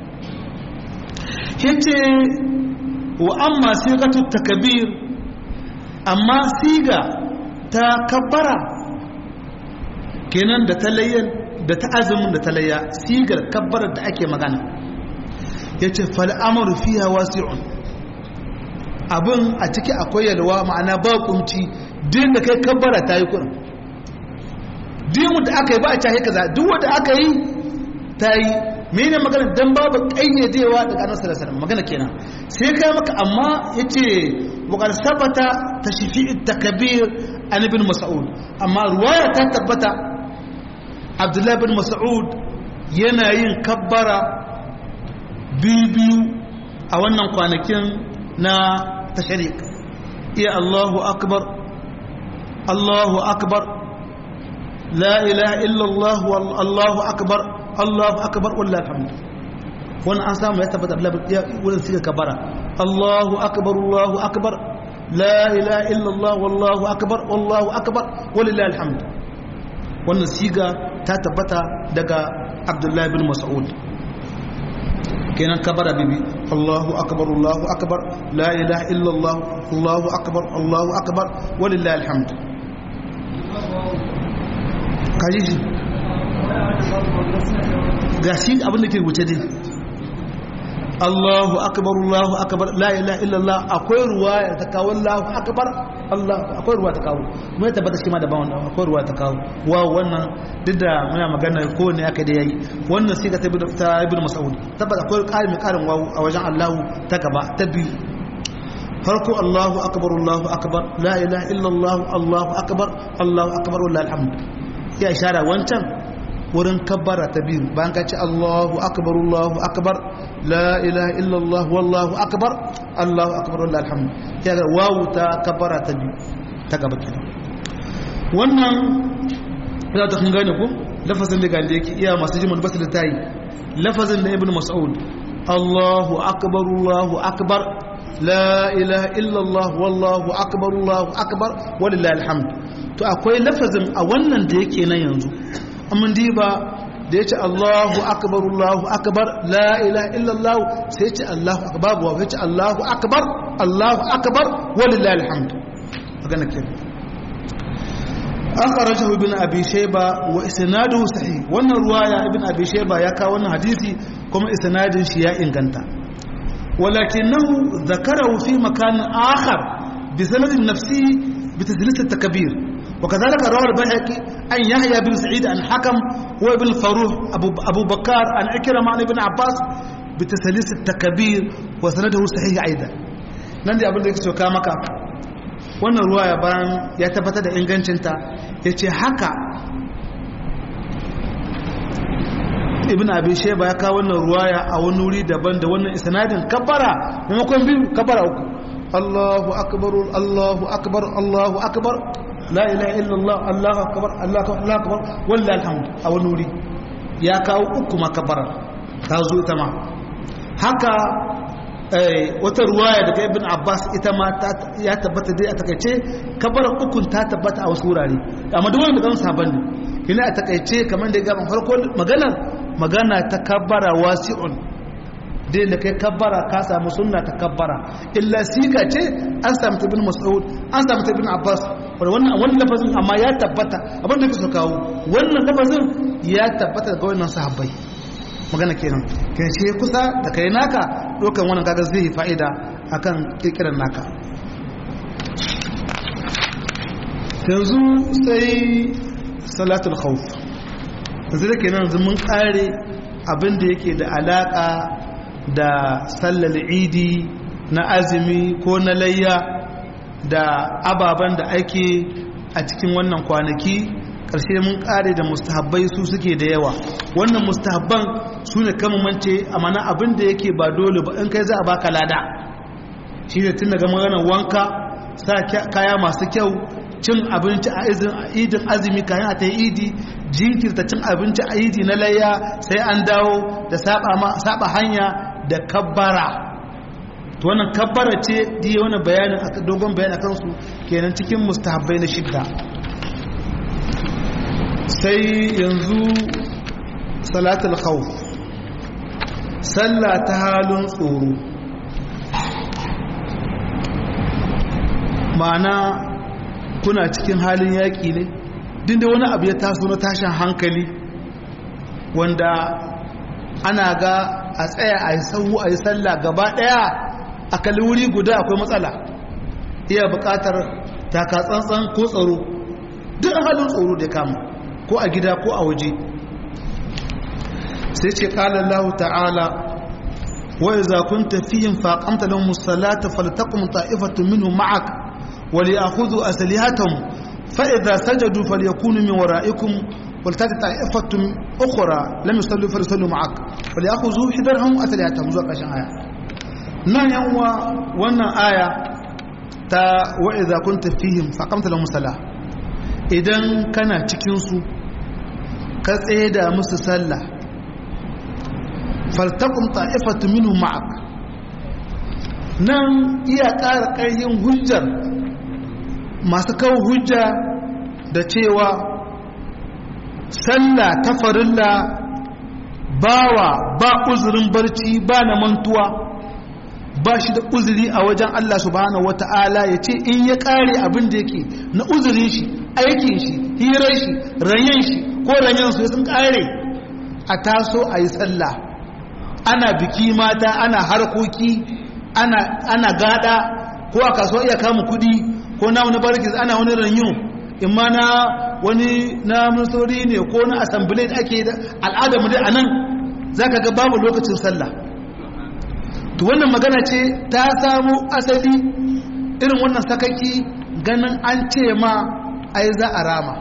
yace wa amma sigatu takbir amma siga ta kabbara kenan da talayyan da ta azumin da talayya sigar kabbarar da ake magana yace fal amru fiha wasi'un abin a ciki akwai yalwa ma'ana ba kunci din da kai kabbara ta yi kurin din da aka yi ba a cahe kaza duk wanda aka yi ta yi mene magana dan babu kayyadewa daga annabi sallallahu alaihi magana kenan sai kai maka amma yace wa qad sabata tashfi'u takbir an ibn mas'ud amma ruwaya ta tabbata abdullahi ibn mas'ud yana yin kabbara biyu a wannan kwanakin na tashrik iya Allahu akbar Allahu akbar la ilaha illa Allah Allahu akbar Allahu akbar wallahi alhamd wannan an samu ya tabbata wurin siga kabara Allahu akbar Allahu akbar la ilaha illallah wallahu akbar wallahu akbar walillahi alhamd wannan siga ta tabbata daga Abdullah ibn Mas'ud kenan kabara bibi Allahu akbar Allahu akbar la ilaha illallah Allahu akbar Allahu akbar walillahi alhamd kaji shi ga shi abin da ke wuce dai Allahu akbar Allahu akbar la ilaha illallah akwai ruwaya ta kawo Allahu akbar Allah akwai ruwa ta kawo mu ya tabbata shi ma da ba wannan akwai ruwa ta kawo wa wannan duk da muna magana ko ne aka da yayi wannan sai ka ta ta ibn Mas'ud tabbata akwai ƙarin ƙarin wawu a wajen Allahu ta gaba ta biyu farko Allahu akbar Allahu akbar la ilaha illallah Allahu akbar Allahu akbar wallahi alhamd ya ishara wancan wurin kabbara ta biyu bayan ka ce Allahu akbar Allahu akbar la ilaha illallah wallahu akbar Allahu akbar wallahi alhamd ya ga wawu ta kabbara ta biyu ta gaba kenan wannan ya ta kun gane ko lafazin da gande yake iya masu jimin basu da tayi lafazin da ibnu mas'ud Allahu akbar Allahu akbar la ilaha illallah wallahu akbar Allahu akbar walillahi alhamd to akwai lafazin a wannan da yake nan yanzu amma diba da yace Allahu akbar Allahu akbar la ilaha illallah sai yace Allahu akbar wa yace Allahu akbar Allahu akbar walillahi alhamd magana kenan akhrajahu ibn abi shayba wa isnaduhu sahih wannan ruwaya ibn abi shayba ya kawo wannan hadisi kuma isnadin shi ya inganta ولكنه ذكره في مكان آخر بسند نفسه بتدليس التكبير وكذلك روى البيهقي عن يحيى بن سعيد عن حكم وابن الفروح أبو, أبو بكر عن عكرمة عن ابن عباس بتسليس التكبير وسنده صحيح أيضا نندي أبن ذلك سوكا مكا wannan ruwaya bayan ya tabbatar da ingancinta ya ce haka ibn abi sheba ya kawo wannan ruwaya a wani wuri daban da wannan isnadin kabbara maimakon biyu kabbara uku Allahu akbar Allahu akbar Allahu akbar la ilaha illallah Allahu akbar Allahu akbar wallahi alhamd a wani wuri ya kawo uku ma kabbara ta zo ita ma haka wata ruwaya daga ibn abbas ita ma ya tabbata dai a takaice kabbara ukun ta tabbata a wasu wurare amma duk wanda kan saban ne kina a takaice kamar da ya gaban farko maganar magana ta kabbara wasi'un dai da kai kabbara ka samu sunna ta kabbara illa sika ce an samu ta bin mas'ud an samu ta bin abbas wannan wannan lafazin amma ya tabbata abin da kake kawo wannan lafazin ya tabbata ga wannan sahabbai magana kenan kai ce kusa da kai naka dokan wannan kaga zai yi fa'ida akan kirkiran naka yanzu sai salatul khawf yanzu da kenan yanzu mun kare abin da yake da alaka da sallar idi na azumi ko na layya da ababen da ake a cikin wannan kwanaki ƙarshe mun kare da mustahabbai su suke da yawa wannan mustahabban su ne kama mance a mana abin da yake ba dole ba in kai za a baka lada shi ne tun daga maganar wanka sa kaya masu kyau cin abinci a idin azumi kayan a ta yi idi jinkirta cin abinci a idi na layya sai an dawo da saba hanya da kabbara to wannan kabbara ce diye wani bayanin dogon bayan akan su kenan cikin mustahabbai na shidda sai yanzu salatul khawf sallah ta halin tsoro ma'ana kuna cikin halin yaƙi ne dinda wani abu ya taso na tashin hankali wanda ana ga a tsaya a yi sahu a yi sallah gaba ɗaya a kalli wuri guda akwai matsala iya buƙatar taka tsantsan ko tsaro duk halin tsoro da kama ko a gida ko a waje sai ce ƙalar lahu ta'ala wa iza kunta fihim faqamta lahum as-salata faltaqum ta'ifatun minhum ma'ak wa li'khudhu aslihatahum fa idza sajadu falyakunu min wara'ikum ولتاتي طائفة أخرى لم يصلوا فليصلوا معك وليأخذوا حذرهم أسلحتهم zuwa ƙarshen aya nan yanwa wannan aya ta wa idza kunta fihim faqamta lahum salah idan kana cikin su ka tsaye da musu sallah faltaqum ta'ifatu minhum ma'ak nan iya ƙara ƙarfin hujjar masu kawo hujja da cewa sallah ta farilla bawa ba uzurin barci ba na mantuwa ba shi da uzuri a wajen Allah subhanahu wata'ala ya ce in ya kare abin da yake na uzurin shi aikin shi hirar shi ranyen shi ko ranyen su sun kare a taso a yi sallah ana biki mata ana harkoki ana gada ko a kasuwa iya kama kudi ko na wani barkis ana wani ranyo in ma na wani na musori ne ko na asambile da ake da al'adamu dai a nan za ka ga babu lokacin sallah to wannan magana ce ta samu asali irin wannan sakaki ganin an ce ma ai za a rama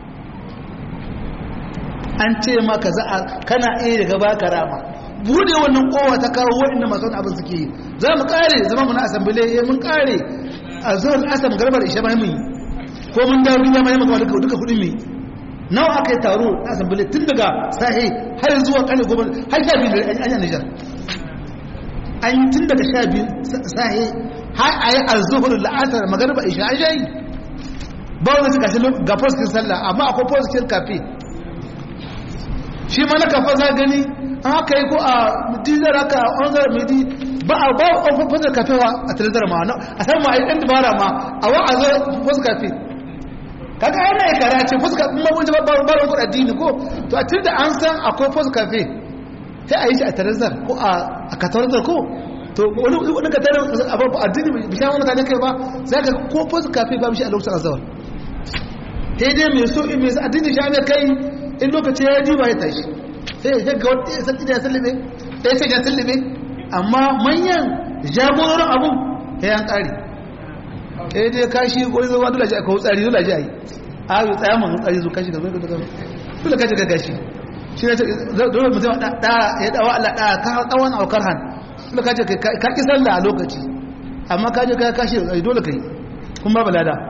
an ce ma ka za a kana iya daga baka rama bude wannan kowa ta kawo waɗanda masu wani abin suke yi za mu kare zama mu na asambile ya mun kare a zuwan asam garbar ishe mai mun ko mun dawo ya mai maka duka duka kudin mai nawa aka yi taro na asambile tun daga sahi har zuwa kane gobe har sha biyu an yi nijar an yi tun daga sha biyu sahi har a yi arzuhur la'asar magarba ishe an shayi ba wani suka shi ga foskin sallah amma akwai foskin kafe shi ma na kafa za gani an haka yi ko a dizar haka a onzar midi ba a ba a fasar kafe wa a tirizar ma a san ma a yi ɗan dabara ma a wa a zo fasar kafe kaga yana ya kara ce fasar kafe ma wani ba ba ba addini ko to a tun da an san akwai fasar kafe sai a yi shi a tirizar ko a katarzar ko to wani wani katarar abu addini bi sha wani mutane kai ba sai ka ko fasar kafe ba shi a lokacin azawar sai dai mai so in mai addini sha ne kai in lokaci ya ji ba ya tashi sai ya ga wata ya santi da ya sallame ɗaya sai ya sallame amma manyan jagororin abun ya yan ƙari ɗaya dai kashi ko zama dole ji a kawo tsari dole ji a yi a yi tsaya man tsari zo kashi ga zai ga dole kashi ga gashi shi ne dole mutum ya dawa Allah ɗaya ka tsawon aukar han dole kashi ka ƙi sallah a lokaci amma ka je ka kashi dole ka yi kuma ba lada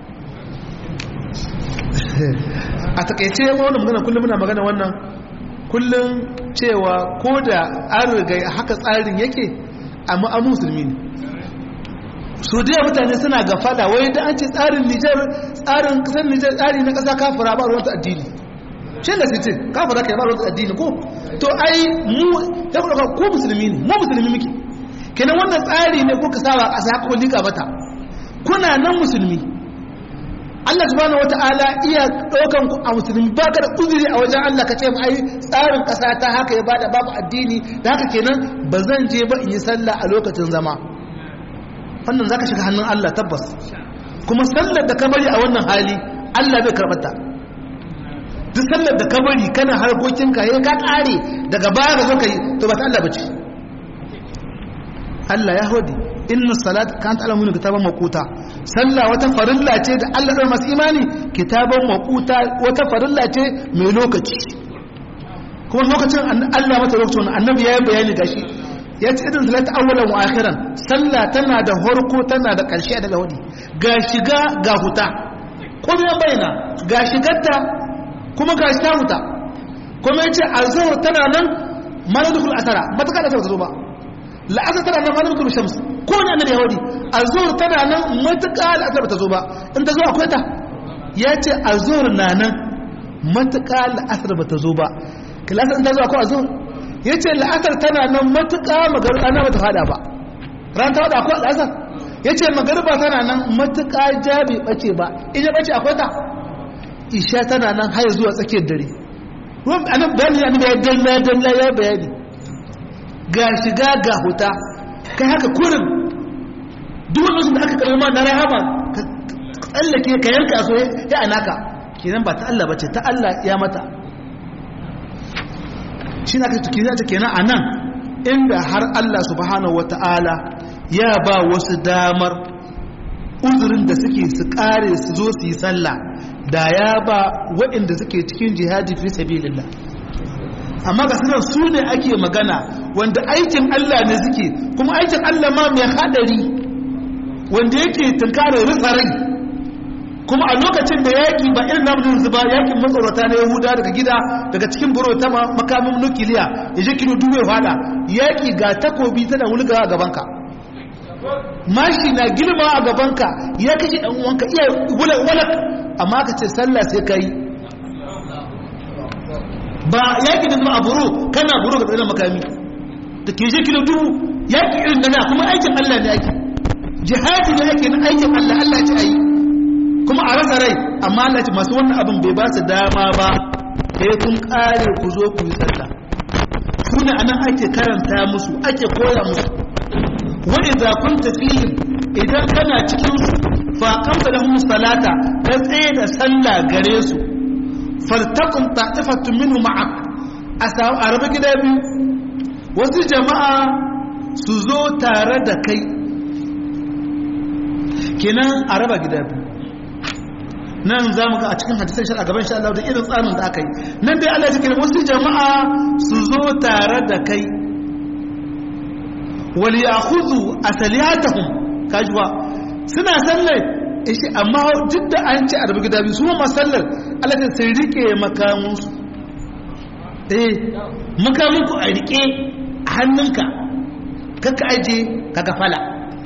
a takaice wani magana kullum muna magana wannan kullum cewa ko da an riga haka tsarin yake amma an musulmi ne su da mutane suna gafala wai da an ce tsarin nijar tsarin kasar nijar tsari na kasa kafira ba ruwanta addini shi da sice kafira kai ba ruwanta addini ko to ai mu ya kuma ko musulmi ne mu musulmi muke kenan wannan tsari ne ko ka saba kasa haka ko lika mata kuna nan musulmi Allah subhanahu wata'ala iya ɗaukan ku a musulmi ba ka da uzuri a wajen Allah ka ce ai tsarin ƙasa ta haka ya bada babu addini da haka kenan ba zan je ba in yi sallah a lokacin zama wannan zaka shiga hannun Allah tabbas kuma sallar da ka bari a wannan hali Allah bai karɓar ta duk sallar da ka bari kana harkokin ka yayin ka ƙare daga baya ga zo ka yi to ba ta Allah bace Allah ya hodi inna salat kan ta alamun kitaban maquta sallah wata farilla ce da Allah ɗan masu imani kitaban maquta wata farilla ce mai lokaci kuma lokacin Allah mata lokacin annabi ya yi bayani gashi ya ce idan salat awwalan wa akhiran sallah tana da horko tana da ƙarshe daga wadi ga shiga ga huta ko ya bayyana ga shigarta kuma ga ta huta kuma yace azhar tana nan maladul asara ba ta kada ta zo ba la'asar tana nan maladul shams ko ne annabi yahudi azhar tana nan matuƙa la'asar ba ta zo ba in ta zo akwai ta ya ce azhar na nan matuƙa la'asar ba ta zo ba kilasar in ta zo akwai azhar ya ce la'asar tana nan matuƙa magarba ba ta fada ba ran ta fada akwai la'asar ya ce magarba tana nan matuƙa jabi ɓace ba ina ɓace akwai ta isha tana nan har zuwa tsakiyar dare ruwan anan bayani ya nuna ya dalla dalla ya bayani ga shiga ga huta kai haka kurin duk wani da aka karama na rahama ka tsallake ka yanka so ya anaka kenan ba ta Allah bace ta Allah ya mata shi na kai kenan ta kenan anan inda har Allah subhanahu wataala ya ba wasu damar uzurin da suke su kare su zo su yi sallah da ya ba waɗanda suke cikin jihadi fi sabilillah amma ga sanar su ne ake magana wanda aikin Allah ne suke kuma aikin Allah ma mai hadari wanda yake tunkarar rufa rai kuma a lokacin da yaƙi ba irin namun yanzu ba yaƙin matsorata na yahuda daga gida daga cikin buro ta makamin nukiliya ya je kilo dubu ya fada yaƙi ga takobi tana wulga a gabanka mashi na girma a gabanka ya kashe ɗan uwanka iya walak amma ka ce sallah sai ka yi ba yaƙi da zama a buro kana buro ga tsanin makami da ke je kilo dubu yaƙi irin da na kuma aikin allah ne ake jihadi ne ake na aikin allah allah ce a yi kuma a rasa rai amma Allah ce masu wannan abin bai ba su dama ba sai kun kare ku zo ku yi sallah su ne anan ake karanta musu ake koya musu wa idza kunta fihim idan kana cikin su fa qamta lahum salata ka tsaye da sallah gare su faltaqum ta'ifatun minhu ma'ak asaw araba gida biyu wasu jama'a su zo tare da kai kenan araba gida biyu nan za mu ga a cikin hadisan shari'a gaban sha Allah da irin tsarin da aka yi nan dai Allah ya kira wasu jama'a su zo tare da kai wal ya'khudhu asaliyatahum kajwa suna sallar ishi amma duk da an ci arbi gida biyu su ma sallar Allah ya sai rike makamun su eh makamun ku a rike a hannunka kaka aje kaga fala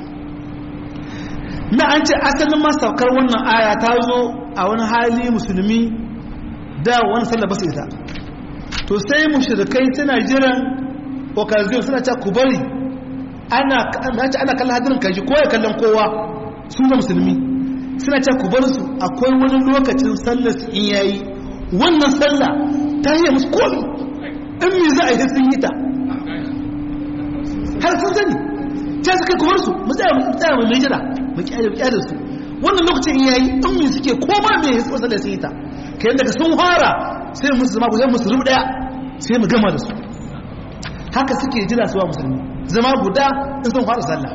na an ce asalin masaukar wannan aya ta zo a wani hali musulmi da wani sallah basu ita to sai mushrikai suna jiran occasion suna cewa ku bari ana ana kallon hadirin kaji ko ya kallon kowa su da musulmi suna cewa ku bar su akwai wani lokacin sallar su in yayi wannan sallah ta yi musu komi in me za a yi sun yi ta har sun sani ta suka ku bar su mu tsaya mu tsaya mu mai jira mu kyale kyale su wannan lokacin in yayi in me suke koma me ya tsotsa da sun yi ta kai daga sun fara sai musu zama ku sai musu rubu daya sai mu gama da su haka suke jira su wa musulmi zama guda in sun fara sallah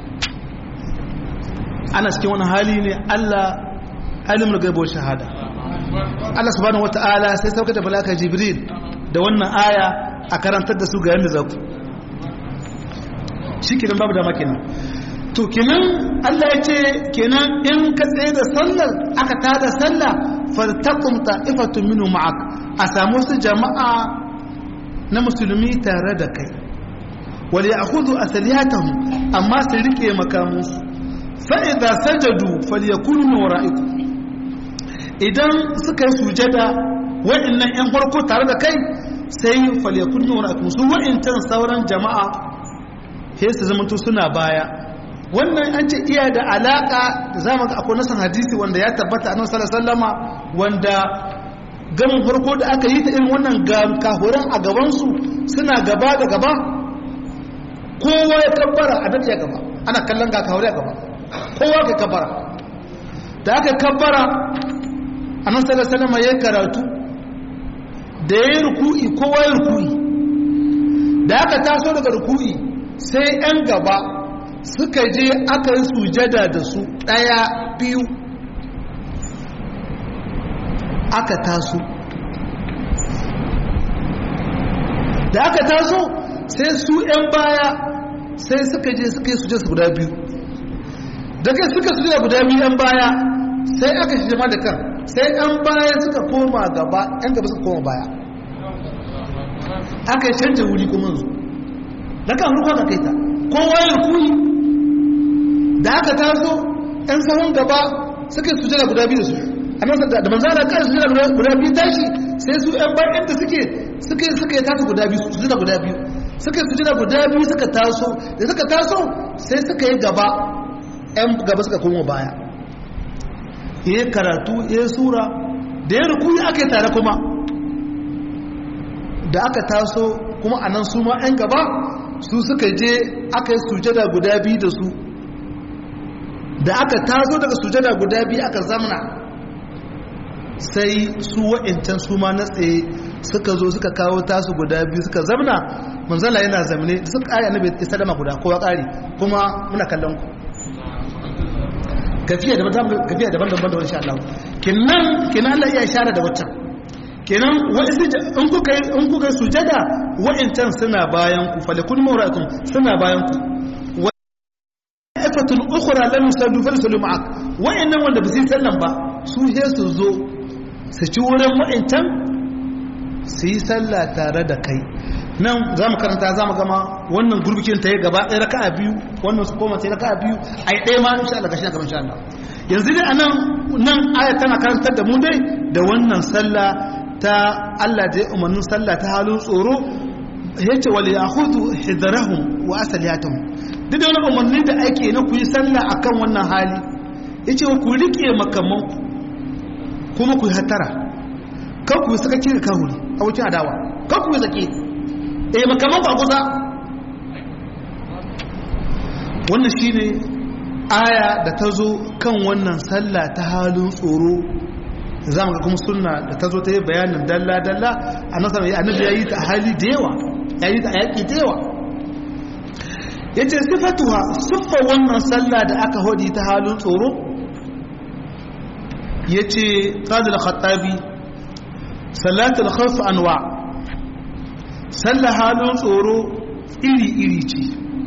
ana cikin wani hali ne Allah alimul gaibo shahada Allah subhanahu wataala sai sauka da malaka jibril da wannan aya a karantar da su ga yanda zaku shi kenan babu dama kenan to kenan Allah ya ce kenan in ka tsaye da sallar aka tada sallah faltaqum ta'ifatun minhu ma'ak a samu su jama'a na musulmi tare da kai wal ya'khudhu asliyatahum amma su rike makamansu fa idza sajadu falyakunu min wara'ikum idan suka yi sujada wa'annan yan farko tare da kai sai falyakunu min wara'ikum su wa'antan sauran jama'a sai su zamanto suna baya wannan an ce iya da alaka da zamu ga akwai nasan hadisi wanda ya tabbata annabi sallallahu alaihi wasallama wanda gamin farko da aka yi ta irin wannan kahuran a gaban su suna gaba da gaba kowa ya kabbara a ya gaba ana kallon ga kahure a gaba kowa ka kabbara da aka kabbara annabi sallallahu alaihi wasallama ya karatu da ya ruku'i kowa ya ruku'i da aka taso daga ruku'i sai 'yan gaba suka je aka yi sujada da su ɗaya biyu aka taso da aka taso sai su 'yan baya sai suka je suka yi sujada guda biyu da kai suka sujada guda biyu 'yan baya sai aka shi jama da kan sai 'yan baya suka koma gaba 'yan gaba suka koma baya aka yi canja wuri kuma zuwa da kan ruka ka kai ta kowa ya kuyi da aka taso ɗan sahun gaba suka yi sujada guda biyu da su a nan da manzana kan sujada guda biyu tashi sai su ɗan bayan da suke suka yi suka yi tasu guda biyu sujada guda biyu suka yi sujada guda biyu suka taso da suka taso sai suka yi gaba ɗan gaba suka koma baya ya yi karatu ya yi sura da ya rukuyi aka yi tare kuma da aka taso kuma a nan su ma 'yan gaba su suka je aka yi sujada guda biyu da su da aka taso daga sujada guda biyu aka zamna sai su wa'incan su ma na tsaye suka zo suka kawo tasu guda biyu suka zamna manzala yana zamne da suka ƙari annabi ya sadama guda kowa ƙari kuma muna kallon ku gafiya daban-daban da wani sha Allah kinan kinan Allah iya share da waccan kenan in kuka in kuka sujada wa'incan suna bayan ku falikun mawra'akum suna bayan ku ta'ifatun ukhra lam yusallu fa yusallu ma'ak wa'annan wanda ba su yi sallan ba su he su zo su ci wurin wa'ancan su yi sallah tare da kai nan za mu karanta za mu gama wannan gurbikin ta yi gaba ɗaya raka'a biyu wannan su koma sai raka'a biyu a yi ɗaya ma insha Allah gashi na gaban insha Allah yanzu dai a nan nan aya tana karantar da mu dai da wannan sallah ta Allah da ya umarnin sallah ta halin tsoro yace wal yahudu hidrahum wa asaliyatuhum duk da wani umarni da ake na ku yi sallah akan wannan hali yace ku rike makamanku kuma ku yi hatara kan ku yi saka kira kahuri a wucin adawa kan ku yi sake eh makamanku a kusa wannan shine aya da ta zo kan wannan sallah ta halin tsoro za mu ga kuma sunna da ta zo ta yi bayanin dalla-dalla a nasarar ya annabi ya yi ta hali da yawa ya yi ta a yaƙi da yawa ya ce sifatuwa siffa wannan sallah da aka hodi ta halin tsoro ya ce ƙadar khattabi salatul khawf anwa sallah halin tsoro iri-iri ce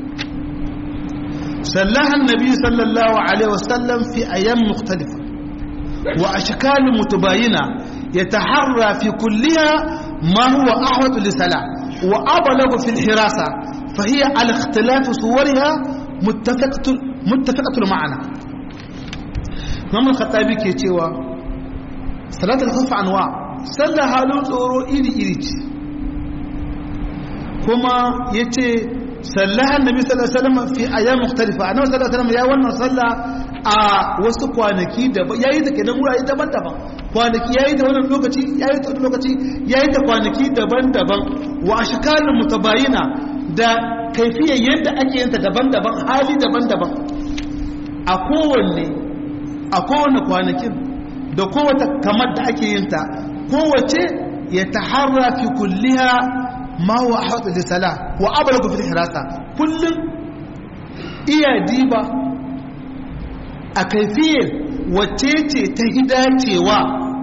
sallaha annabi sallallahu alaihi wasallam fi ayyam mukhtalifa وأشكال متباينة يتحرى في كلها ما هو أحوط للصلاة وأبلغ في الحراسة فهي على اختلاف صورها متفقة متفقة المعنى نعم الخطابي كي تيوا صلاة الخوف أنواع صلى حالون صورو إيري إيري كما يتي صلى النبي صلى الله عليه وسلم في أيام مختلفة أنا صلى الله عليه وسلم يا وانا صلى a wasu kwanaki da ya yi ta kenan wurare daban-daban kwanaki ya yi ta wannan lokaci ya yi ta wani lokaci ya yi ta kwanaki daban-daban wa ashikalin mutabayina da kaifiyar yadda ake yinta daban-daban hali daban-daban a kowanne a kowane kwanakin da kowace kamar da ake yinta kowace ya taharra fi kulliha ma wa ahadu lisala wa abalagu fil hirasa kullum iya diba a kaifiyar wacce ce ta hidacewa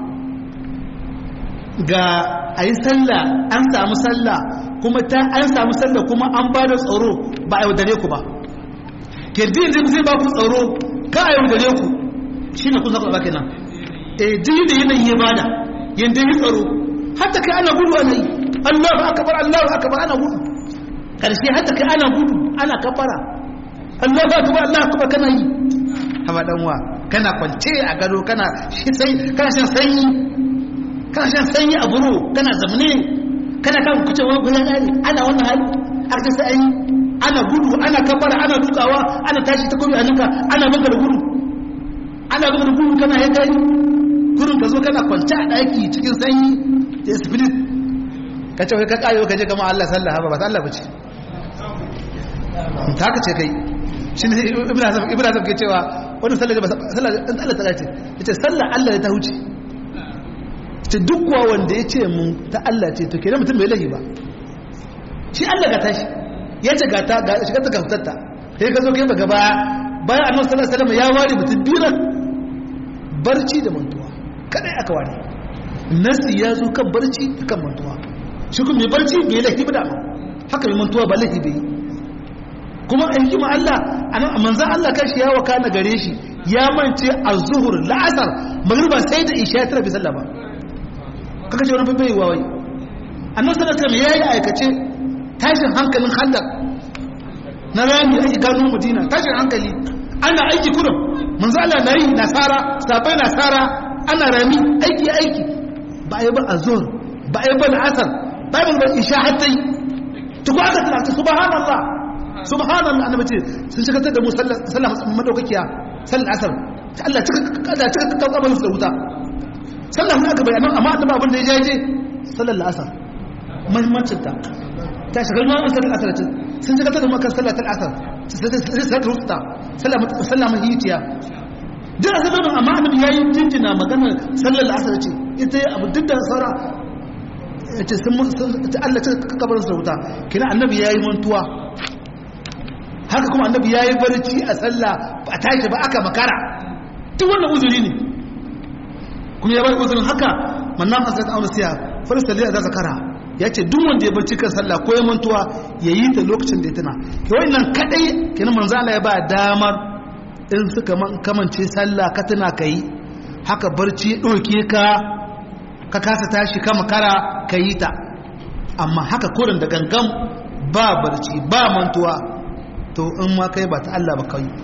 ga a yi sallah an samu sallah kuma ta an samu sallah kuma an ba da tsaro ba a yaudare ku ba kirjin zai zai ba ku tsaro ka a yaudare ku shi ne kun zaɓa kenan e jini da yanayi ya bada yadda yi tsaro hatta kai ana gudu ana yi allahu akabar allahu akabar ana gudu ƙarshe hatta kai ana gudu ana kabara allahu akabar allahu akabar kana yi haba danwa kana kwance a gado kana kana shan sanyi kana shan sanyi a buru kana zamne kana kan kuce wani gudan hali ana wannan hali har ta sai ana gudu ana kafara ana dukawa ana tashi ta kobi hannunka ana maka da gudu ana maka da gudu kana yadda yi gurin ka zo kana kwance a daki cikin sanyi da spirit ka ce ka kayo ka je kama Allah sallah ba ba ta Allah bace ta ka ce kai shi ne ibn azam ibn azam ke cewa wannan sallar ba sallar dan Allah ta ce yace sallar Allah ta huce ce duk kuwa wanda yace mun ta Allah ce to kenan mutum bai lahi ba shi Allah ga tashi yace ga ta ga shiga ta gaftarta sai ka zo kai ba gaba bayan annabi sallallahu alaihi wasallam ya ware mutum biyu barci da mantuwa kadai aka ware nasi ya zo kan barci da kan mantuwa shi kuma mai barci bai lahi ba da haka mai mantuwa ba lahi bai kuma a hikima Allah a manzan Allah kashi ya waka na gare shi ya mance a zuhur la'asar magriba sai da isha ya tara bi sallah ba kaka ce wani fi bai wawai annan sallar sallar ya yi aikace tashin hankalin hallar na rami ake gano madina tashin hankali ana aiki kudin manzan Allah na yi nasara sabai nasara ana rami aiki aiki ba a yi ba a zuhur ba a yi ba la'asar ba a yi ba isha hatta yi tuku aka tsanata subhanallah subhanallah annabi ce sun shigar da mu sallah madaukakiya sallar asar ta Allah cika kada cika kabarin su da wuta sallah mun aka bayyana amma annabi abin da ya jaje sallar asar muhimmancin ta ta shigar mu sallar asar ce sun shigar da mu kan sallar asar sai sai rusta sallah sallah mahitiya duk asalin amma annabi yayi jinjina magana sallar asar ce ita abu duk da saura ce sun Allah cika kabarin su da wuta kina annabi yayi mantuwa haka kuma annabi ya yi barci a sallah a tashi ba aka makara duk wannan uzuri ne kuma ya bar uzurin haka mannan hasrat auna siya farsa da zakara ya ce duk wanda ya barci kan sallah ko ya mantuwa ya yi ta lokacin da ya tuna ke wannan kadai kenan manzo Allah ya ba damar in suka kamance sallah ka tana ka yi haka barci ɗauke ka ka kasa tashi ka makara ka yi ta amma haka kurin da gangan ba barci ba mantuwa to in ma kai ba ta Allah ba kai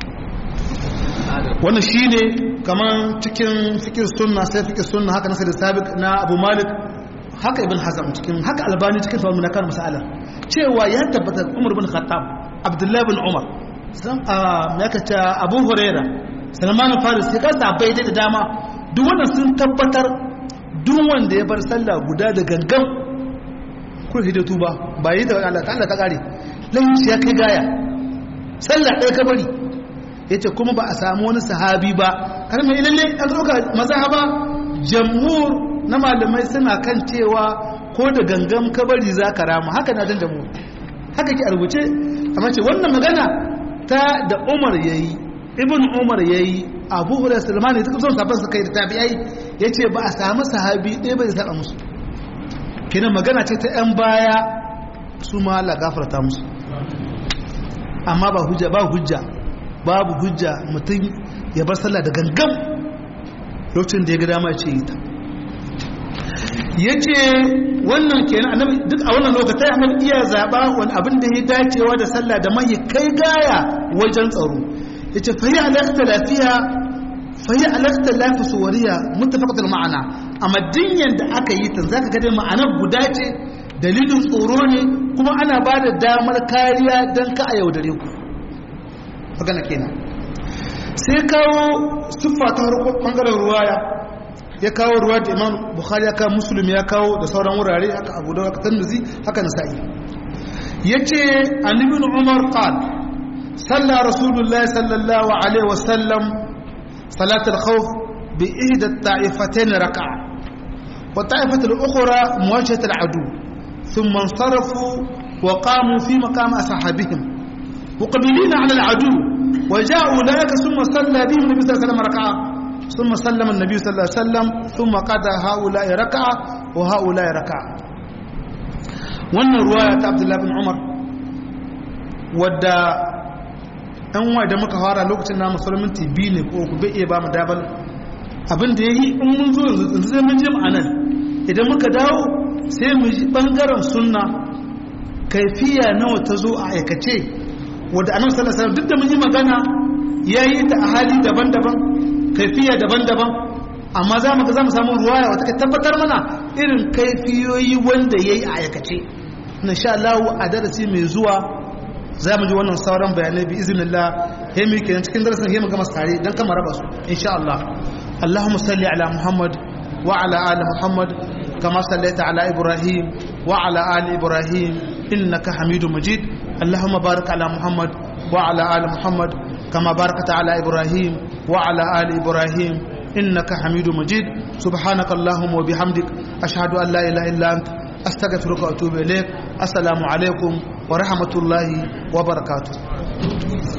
wannan shine kaman cikin fikir sunna sai fikir sunna haka nasir sabiq na Abu Malik haka Ibn Hazm cikin haka Albani cikin fahimta na kan masala cewa ya tabbata Umar bin Khattab Abdullah bin Umar san a yaka ta Abu Huraira Salman Faris sai ka bai da dama duk wannan sun tabbatar duk wanda ya bar sallah guda da gangan kun hidatu ba ba yi da Allah ta Allah ta kare laifin ya kai gaya sallah ɗaya ka bari ya ce kuma ba a samu wani sahabi ba har mai lalle an ɗauka mazhaba jamhur na malamai suna kan cewa ko da gangan ka bari za ka rama haka na dan jamhur haka ke a rubuce amma ce wannan magana ta da umar ya yi ibn umar ya yi abu hurairah sulman ne suka son sabon su kai da tabi'ai ya ce ba a samu sahabi ɗaya bai saba musu kenan magana ce ta 'yan baya su ma Allah gafarta musu amma ba hujja ba hujja babu hujja mutum ya bar sallah da gangan lokacin da ya ga dama ce yi ta yace wannan kenan annabi duk a wannan lokacin annabi iya zaba wani abin da ya dacewa da sallah da mai kai gaya wajen tsaro yace fa ya alaqta lafiya fa ya alaqta lafi suwariya muttafaqatul ma'ana amma dinyan da aka yi ta zaka ga dai ma'anar guda ce dalilin tsoro ne kuma ana ba da damar kariya don ka a yaudare ku magana kenan sai kawo siffa ta bangaren ruwaya ya kawo ruwa da imam bukhari ya kawo musulmi ya kawo da sauran wurare haka abu da haka tannuzi haka nasa'i ya ce annibin umar qal salla rasulullahi sallallahu alaihi wasallam salatul khawf bi ihda ta'ifatayn raka'a wa ta'ifatul ukhra muwajjatul adu ثم انصرفوا وقاموا في مقام أصحابهم مقبلين على العدو وجاء أولئك ثم صلى بهم النبي صلى الله عليه وسلم ركعة ثم سلم النبي صلى الله عليه وسلم ثم قضى هؤلاء ركعة وهؤلاء ركعة wannan ruwaya ta abdullahi bin umar wadda an wa da muka fara lokacin na musulmin biyu ne ko ku bai iya ba mu dabal abin da ya yi in mun zo yanzu zai mun je ma'anar idan muka dawo sai mu ji bangaren sunna kaifiya nawa ta zo a aikace wadda annabi sallallahu alaihi duk da mun yi magana yayi ta a hali daban-daban kaifiya daban-daban amma za mu ga za mu samu ruwaya wata ka tabbatar mana irin kaifiyoyi wanda yayi a aikace insha Allah a darasi mai zuwa za mu ji wannan sauran bayanai bi iznillah he mu kenan cikin darasin he mu gama tare dan kama raba su insha Allah Allahumma salli ala Muhammad wa ala ali Muhammad كما صليت على إبراهيم وعلى آل إبراهيم إنك حميد مجيد اللهم بارك على محمد وعلى آل محمد كما باركت على إبراهيم وعلى آل إبراهيم إنك حميد مجيد سبحانك اللهم وبحمدك أشهد أن لا إله إلا أنت أستغفرك وأتوب إليك السلام عليكم ورحمة الله وبركاته